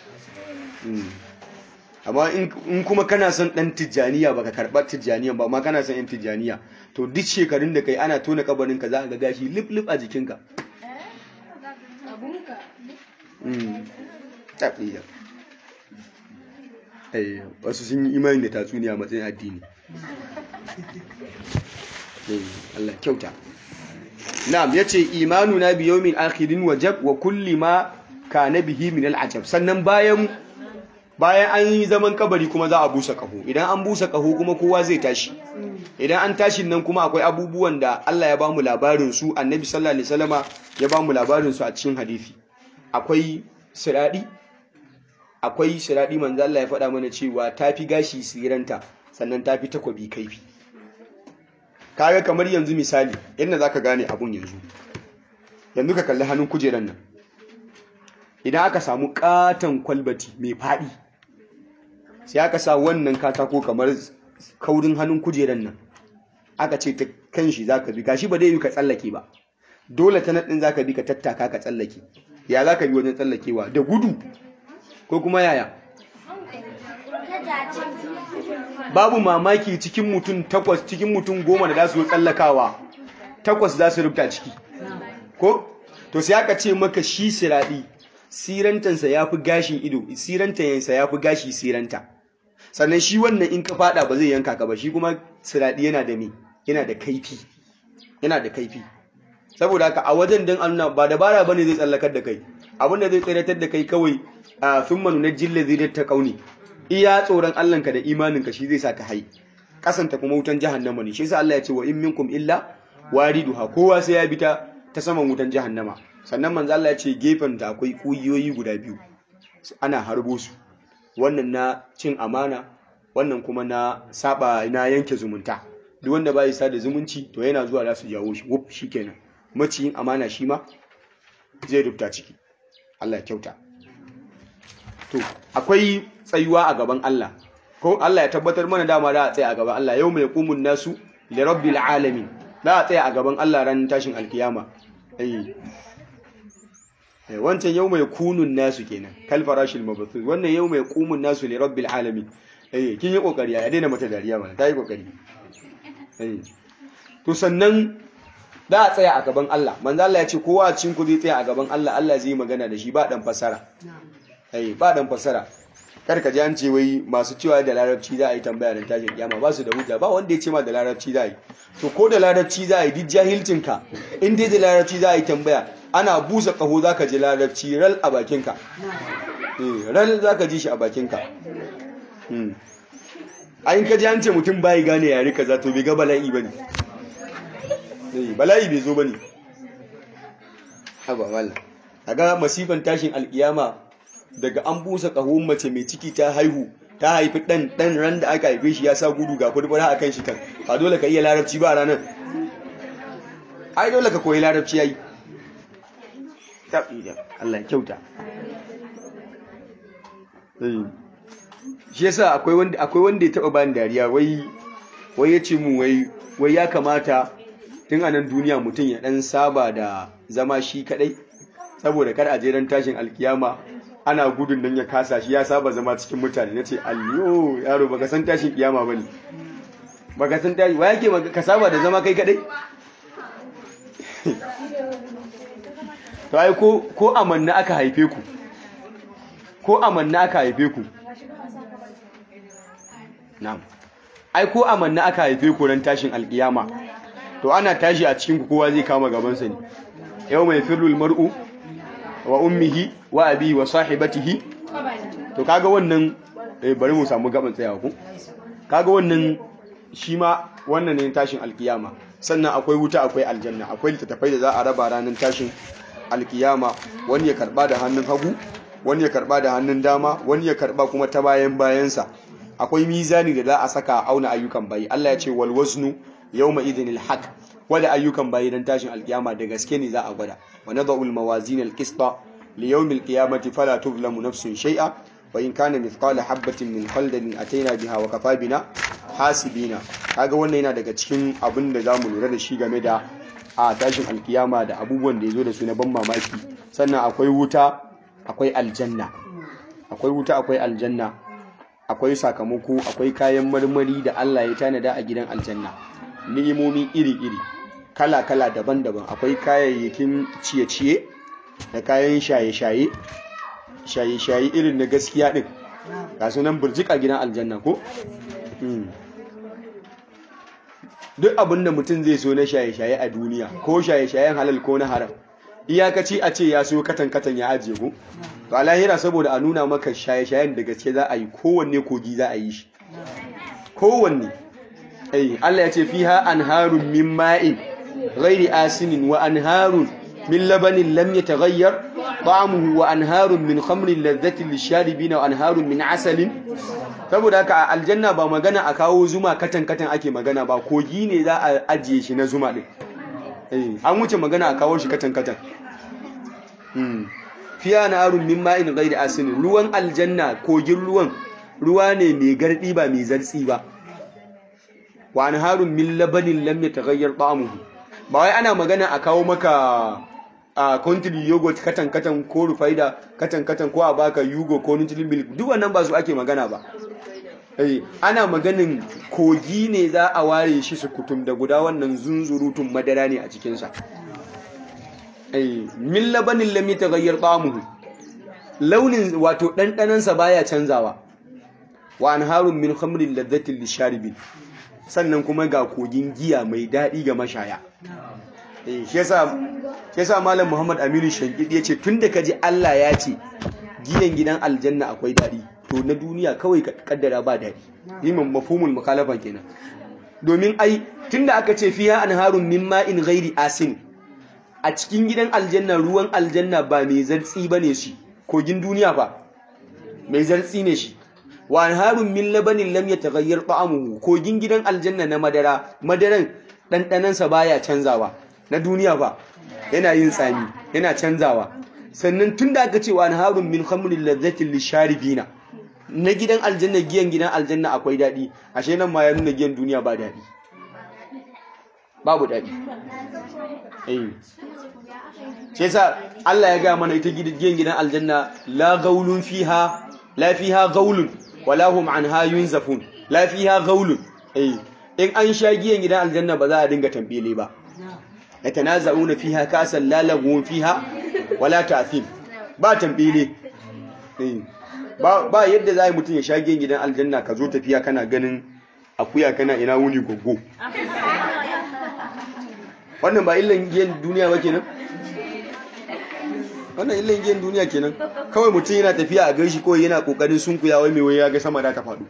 Speaker 1: amma in kuma kana son dan tijjaniya baka karɓar tijjaniya ba amma kana son yan tijjaniya to duk shekarun da kai ana tona kabarin ka za ka ga gashi lip lip a jikinka wasu sun yi imani da tatsuniya matsayin addini Allah kyauta na'am yace imanu na bi yawmin akhirin wajab wa kulli ma kana bihi min al'ajab sannan bayan bayan an yi zaman kabari kuma za a busa kaho idan an busa kaho kuma kowa zai tashi idan an tashi nan kuma akwai abubuwan da Allah ya ba mu labarin su annabi sallallahu alaihi wasallama ya ba mu labarin su a cikin hadisi akwai siradi akwai siradi manzo Allah ya faɗa mana cewa tafi gashi siranta sannan tafi takobi kaifi kaga kamar yanzu misali yadda zaka gane abun yanzu yanzu ka kalli hannun kujeran nan idan aka samu katon kwalbati mai faɗi sai aka sa wannan katako kamar kaurin hannun kujeran nan aka ce ta kan shi za ka bi gashi ba dai yi ka tsallake ba dole ta naɗin za ka bi ka tattaka ka tsallake ya za ka bi wajen tsallakewa da gudu ko kuma yaya babu mamaki cikin mutum takwas cikin mutum goma da za su tsallakawa takwas za su rubuta ciki ko to sai aka ce maka shi siraɗi sirantansa ya fi gashin ido sirantayensa ya fi gashi siranta sannan shi wannan in ka fada ba zai yanka ka ba shi kuma siraɗi yana da me yana da kaifi yana da kaifi saboda haka a wajen dan Allah ba dabara bane zai tsallakar da kai abinda zai tsiratar da kai kawai a thumma nunajjil ladzi ta kauni iya tsoron Allah ka da imanin ka shi zai sa ka hai kasanta kuma wutan jahannama ne shi yasa Allah ya ce wa in minkum illa wariduha kowa sai ya bi ta ta saman wutan jahannama sannan manzo Allah ya ce gefen da akwai kugiyoyi guda biyu ana harbo su wannan na cin amana wannan kuma na saba na yanke zumunta duk wanda bai sa da zumunci to yana zuwa za su jawo shi wuf shikenan maciyin amana shi ma zai rubuta ciki Allah ya kyauta to akwai tsayuwa a gaban Allah ko Allah ya tabbatar mana dama da a tsaya a gaban Allah yau mai kumun nasu li rabbil alamin da a tsaya a gaban Allah ran tashin alkiyama eh wancan yau mai kunun nasu kenan kal farashil mabathus wannan yau mai kumun nasu li rabbil alamin eh kin yi kokari ya daina mata dariya mana tayi kokari eh to sannan da a tsaya a gaban Allah manzo Allah ya ce kowa a cikin ku zai tsaya a gaban Allah Allah zai magana da shi ba dan fasara eh ba dan fasara kar ka ji an ce wai masu cewa da larabci za a yi tambaya da tashin kiyama ba su da hujja ba wanda ya ce ma da larabci za a yi to ko da larabci za a yi duk jahilcin ka in dai da larabci za a yi tambaya ana busa kaho za ka ji larabci ral a bakinka ral za ka ji shi a bakinka ayin ka ji an ce mutum bayi gane yare kaza to bai ga bala'i ba ne bala'i bai zo ba ne haba mala a ga masifan tashin alkiyama daga an busa kahon mace mai ciki ta haihu ta haifi ɗan ɗan ran da aka haife shi ya sa gudu ga furfura a kan shi kan ba dole ka iya larabci ba a ranar ai dole ka koyi larabci ya yi taɓi da Allah kyauta shi yasa akwai wanda akwai wanda ya taba bani dariya wai wai yace mu wai wai ya kamata tun a nan duniya mutum ya dan saba da zama shi kadai saboda kar a je ran tashin alkiyama ana gudun nan ya kasa shi ya saba zama cikin mutane nace alliyo yaro baka san tashin kiyama bane baka san tashi wai yake ka saba da zama kai kadai to ai ko ko amanna aka haife ku ko amanna aka haife ku na'am ai ko amanna aka haife ku ran tashin alkiyama to ana tashi a cikin ku kowa zai kama gabansa ne yau mai firul mar'u wa ummihi wa abi wa sahibatihi to kaga wannan eh bari mu samu gaban tsayawa ku kaga wannan shi ma wannan ne tashin alkiyama sannan akwai wuta akwai aljanna akwai littattafai da za a raba ranar tashin alkiyama wani ya karba da hannun hagu wani ya karba da hannun dama wani ya karba kuma ta bayan bayansa akwai mizani da za a saka a auna ayyukan bayi Allah ya ce wal waznu yawma idhinil haqq wada ayyukan bayi dan tashin alkiyama da gaske ne za a gwada wa nadau al mawazin al qista li yawm al qiyamati fala tuzlamu nafsun shay'a wa in kana mithqala habatin min khaldalin ataina biha wa kafa bina hasibina kaga wannan yana daga cikin abin da zamu lura da shi game da a tashin alkiyama da abubuwan da yazo da su na ban mamaki sannan akwai wuta akwai aljanna akwai wuta akwai aljanna akwai sakamako akwai kayan marmari da Allah ya tanada a gidan aljanna ni'imomi iri-iri kala-kala daban-daban akwai kayayyakin ciye-ciye da kayan shaye-shaye shaye-shaye irin na gaskiya din ga sunan burjika gidan aljanna ko duk abin da mutum zai so na shaye-shaye a duniya ko shaye-shayen halal ko na haram iyakaci a ce ya so katan-katan ya ajiye ku to a lahira saboda a nuna maka shaye-shayen da gaske za a yi kowanne kogi za a yi shi kowanne ai Allah ya ce fiha anharun min ma'in ghairi asinin wa anharun min labanin lam yataghayyar ta'amuhu wa anharun min khamrin ladhatin lisharibina wa anharun min asalin saboda haka a aljanna ba magana a kawo zuma katan-katan ake magana ba kogi ne za a ajiye shi na zuma din an wuce magana a kawo shi katan-katan fiya na arun min ma'in gairi asinin ruwan aljanna kogin ruwan ruwa ne mai gardi ba mai zartsi ba wa an harun min labanin lam ya tagayyar ta'amuhu ba wai ana magana a kawo maka a country yogurt katan-katan ko rufaida katan-katan ko a baka yugo ko nutri milk duk wannan ba su ake magana ba ana maganin kogi ne za a ware shi su kutum da guda wannan zunzurutun madara ne a cikinsa min labanin lami ta gayyar tsamuhu launin wato ɗanɗanansa baya canzawa wa an harun min hamrin ladzatin lisharibin sannan kuma ga kogin giya mai daɗi ga mashaya shi yasa malam muhammad aminu shankid ya ce tun da ka ji allah ya ce giyan gidan aljanna akwai daɗi to na duniya kawai ka kaddara ba daɗi yimin mafhumul mukhalafan kenan domin ai tunda aka ce fiha anharun min ma'in ghairi asin a cikin gidan aljanna ruwan aljanna ba mai zartsi bane shi kogin duniya fa mai zartsi ne shi wa anharun min labanin lam yataghayyar ta'amuhu kogin gidan aljanna na madara madaran dandanan sa baya canzawa na duniya fa yana yin tsami yana canzawa sannan tunda aka ce wa anharun min khamrin ladzatin lisharibina na gidan aljanna giyan gidan aljanna akwai daɗi ashe nan ma ya nuna giyan duniya ba daɗi babu daɗi eh shi yasa Allah ya ga mana ita giyan gidan aljanna la gaulun fiha la fiha gaulun wala hum anha yunzafun la fiha gaulun eh in an sha giyan gidan aljanna ba za a dinga tambele ba yatanaza'una fiha kasan la lagun fiha wala ta'thim ba tambele eh ba yadda za a yi mutum ya sha gidan aljanna ka zo tafiya kana ganin akuya kana ina wuni gogo wannan ba illan giyan duniya ba kenan wannan illan giyan duniya kenan kawai mutum yana tafiya a gaishe kawai yana kokarin sunkuya wai mai wai ya ga sama da ta faɗo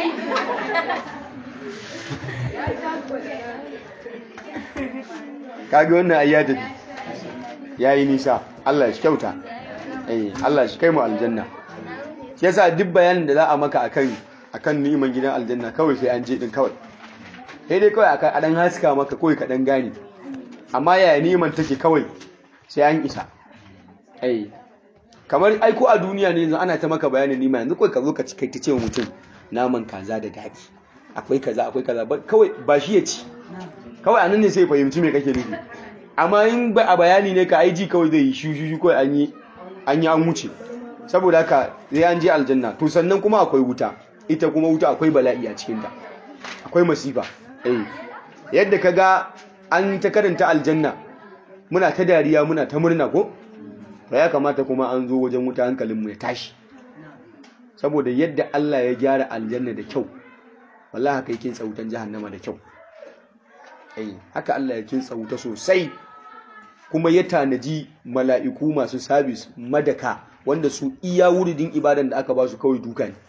Speaker 1: kaga wannan ayya tafi yayi nisa Allah shi kyauta eh Allah shi kai mu aljanna shi yasa duk bayanin da za a maka akan akan ni'iman gidan aljanna kawai sai an je din kawai sai dai kawai a dan haska maka kawai ka dan gane amma yaya ni'iman take kawai sai an isa ai kamar aiko a duniya ne yanzu ana ta maka bayanin ni'ima yanzu kawai ka zo ka kai ta ce mutum naman kaza da daɗi akwai kaza akwai kaza kawai ba shi ya ci kawai anan ne sai fahimci me kake nufi amma in ba a bayani ne ka aiji kawai zai yi shushu kawai an yi an yi an wuce saboda haka zai an je aljanna to sannan kuma akwai wuta ita kuma wuta akwai bala'i a cikinta akwai masifa eh yadda ka ga an ta karanta aljanna muna ta dariya muna ta murna ko to ya kamata kuma an zo wajen wuta hankalinmu ya tashi saboda yadda Allah ya gyara aljanna da kyau wallahi haka yake tsautan jahannama da kyau ai haka Allah ya kintsa wuta sosai kuma ya tanaji mala'iku masu sabis madaka wanda su iya wuridin ibadan da aka ba su kawai duka ne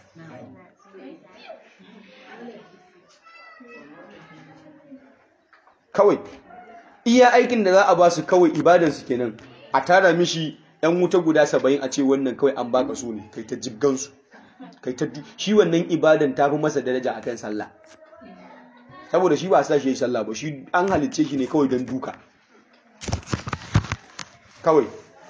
Speaker 1: kawai iya aikin da za a ba su kawai ibadansu kenan a tara mishi yan wuta guda saba'in a ce wannan kawai an baka su ne kai ta jibgansu kai ta shi wannan ibadan ta fi masa daraja akan sallah saboda shi ba sa shi yi sallah ba shi an halicce shi ne kawai don duka kawai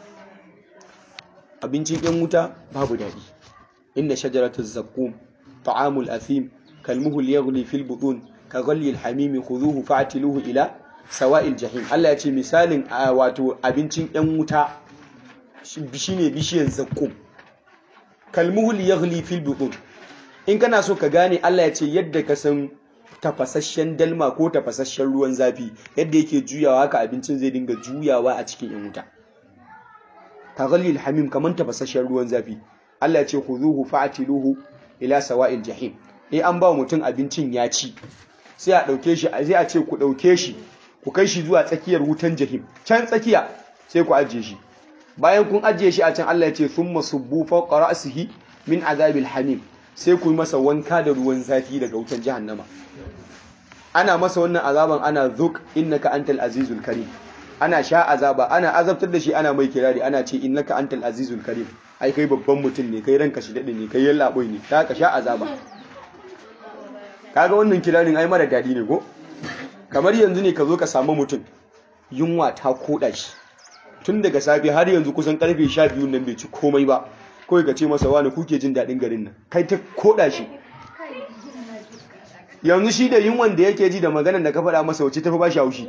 Speaker 1: abincin yan wuta babu daɗi inda shajaratu zakkum ta'amul athim kalmuhul yaghli fil butun ka ghalli al hamim khudhuhu fa'tiluhu ila sawa'il jahim Allah ya ce misalin wato abincin yan wuta shine bishiyan zakkum kalmuhul yaghli fil butun in kana so ka gane Allah ya ce yadda ka san tafasasshen dalma ko tafasasshen ruwan zafi yadda yake juyawa haka abincin zai dinga juyawa a cikin yan wuta kaghalil hamim kaman tafasasshen ruwan zafi Allah ya ce khuzuhu fa'tiluhu ila sawa'il jahim eh an ba mutum abincin ya ci sai a dauke shi sai a ce ku dauke shi ku kai shi zuwa tsakiyar wutan jahim can tsakiya sai ku ajiye shi bayan kun ajiye shi a can Allah ya ce thumma subbu fawqa ra'sihi min azabil hamim sai ku yi masa wanka da ruwan zafi daga wutan jahannama ana masa wannan azaban ana zuk innaka antal azizul karim ana sha azaba ana azabtar da shi ana mai kirari ana ce innaka antal azizul karim ai kai babban mutum ne kai ranka shi dade ne kai yallaɓoi ne ta ka sha azaba kaga wannan kirarin ai mara dadi ne ko kamar yanzu ne ka zo ka samu mutum yunwa ta koda shi tun daga safe har yanzu kusan karfe 12 nan bai ci komai ba kawai ka ce masa wani kuke jin daɗin garin nan kai ta koda shi yanzu shi da yunwan da yake ji da maganar da ka faɗa masa wace tafi ba shi haushi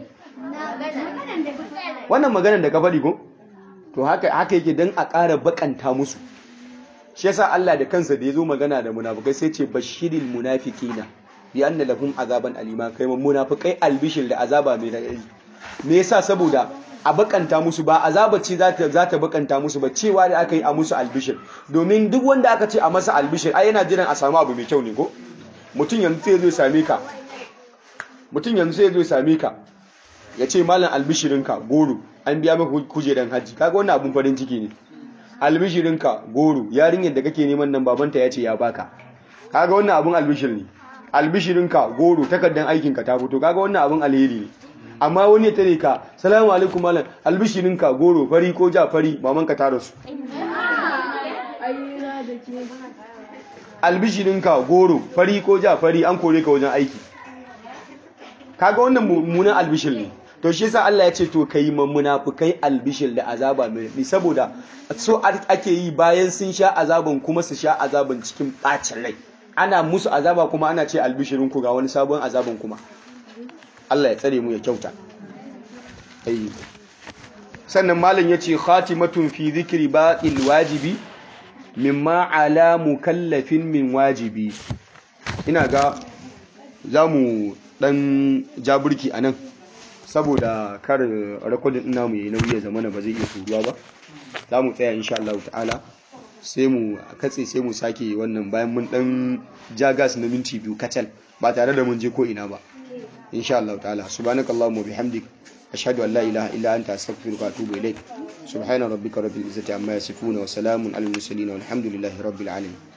Speaker 1: wannan maganar da ka faɗi ko to haka haka yake dan a ƙara bakanta musu shi yasa Allah da kansa da yazo magana da munafikai sai ce bashiril munafiqina bi anna lahum azaban alima kai mun munafikai albishir da azaba mai radadi me yasa saboda a bakanta musu ba azaba ce za ta za ta bakanta musu ba cewa da aka yi a musu albishir domin duk wanda aka ce a masa albishir ai yana jiran a samu abu mai kyau ne ko mutum yanzu sai zo same ka mutum yanzu sai zo same ka ya ce malam albishirinka goro an biya maka kujeran hajji kaga wannan abun farin ciki ne albishirinka goro yarinyar da kake neman nan babanta ya ce ya baka kaga wannan abun albishir ne albishirinka goro takardan aikinka ta fito kaga wannan abun alheri ne amma wani ya tare ka salamu alaikum malam albishirinka goro fari ko ja fari mamanka ta rasu albishirinka goro fari ko ja fari an kore ka wajen aiki kaga wannan mummunan albishir ne to shi yasa Allah ya ce to kai munafikai albishir da azaba mai saboda so ake yi bayan sun sha azaban kuma su sha azaban cikin bacin rai ana musu azaba kuma ana ce albishirin ku ga wani sabon azaban kuma Allah ya tsare mu ya kyauta sannan malam yace khatimatun fi dhikri baqil wajibi mimma ala mukallafin min wajibi ina ga zamu dan jaburki anan saboda kar rekodin ina mu yi nauyi ya zamana ba zai iya turuwa ba za mu tsaya insha Allah ta'ala sai mu katse sai mu sake wannan bayan mun dan ja gas na minti biyu kacal ba tare da mun je ko ina ba insha Allah ta'ala subhanakallahumma bihamdik ashhadu an la ilaha illa anta astaghfiruka wa atubu ilaik subhana rabbika rabbil izzati amma yasifuna wa salamun alal mursalin walhamdulillahi rabbil alamin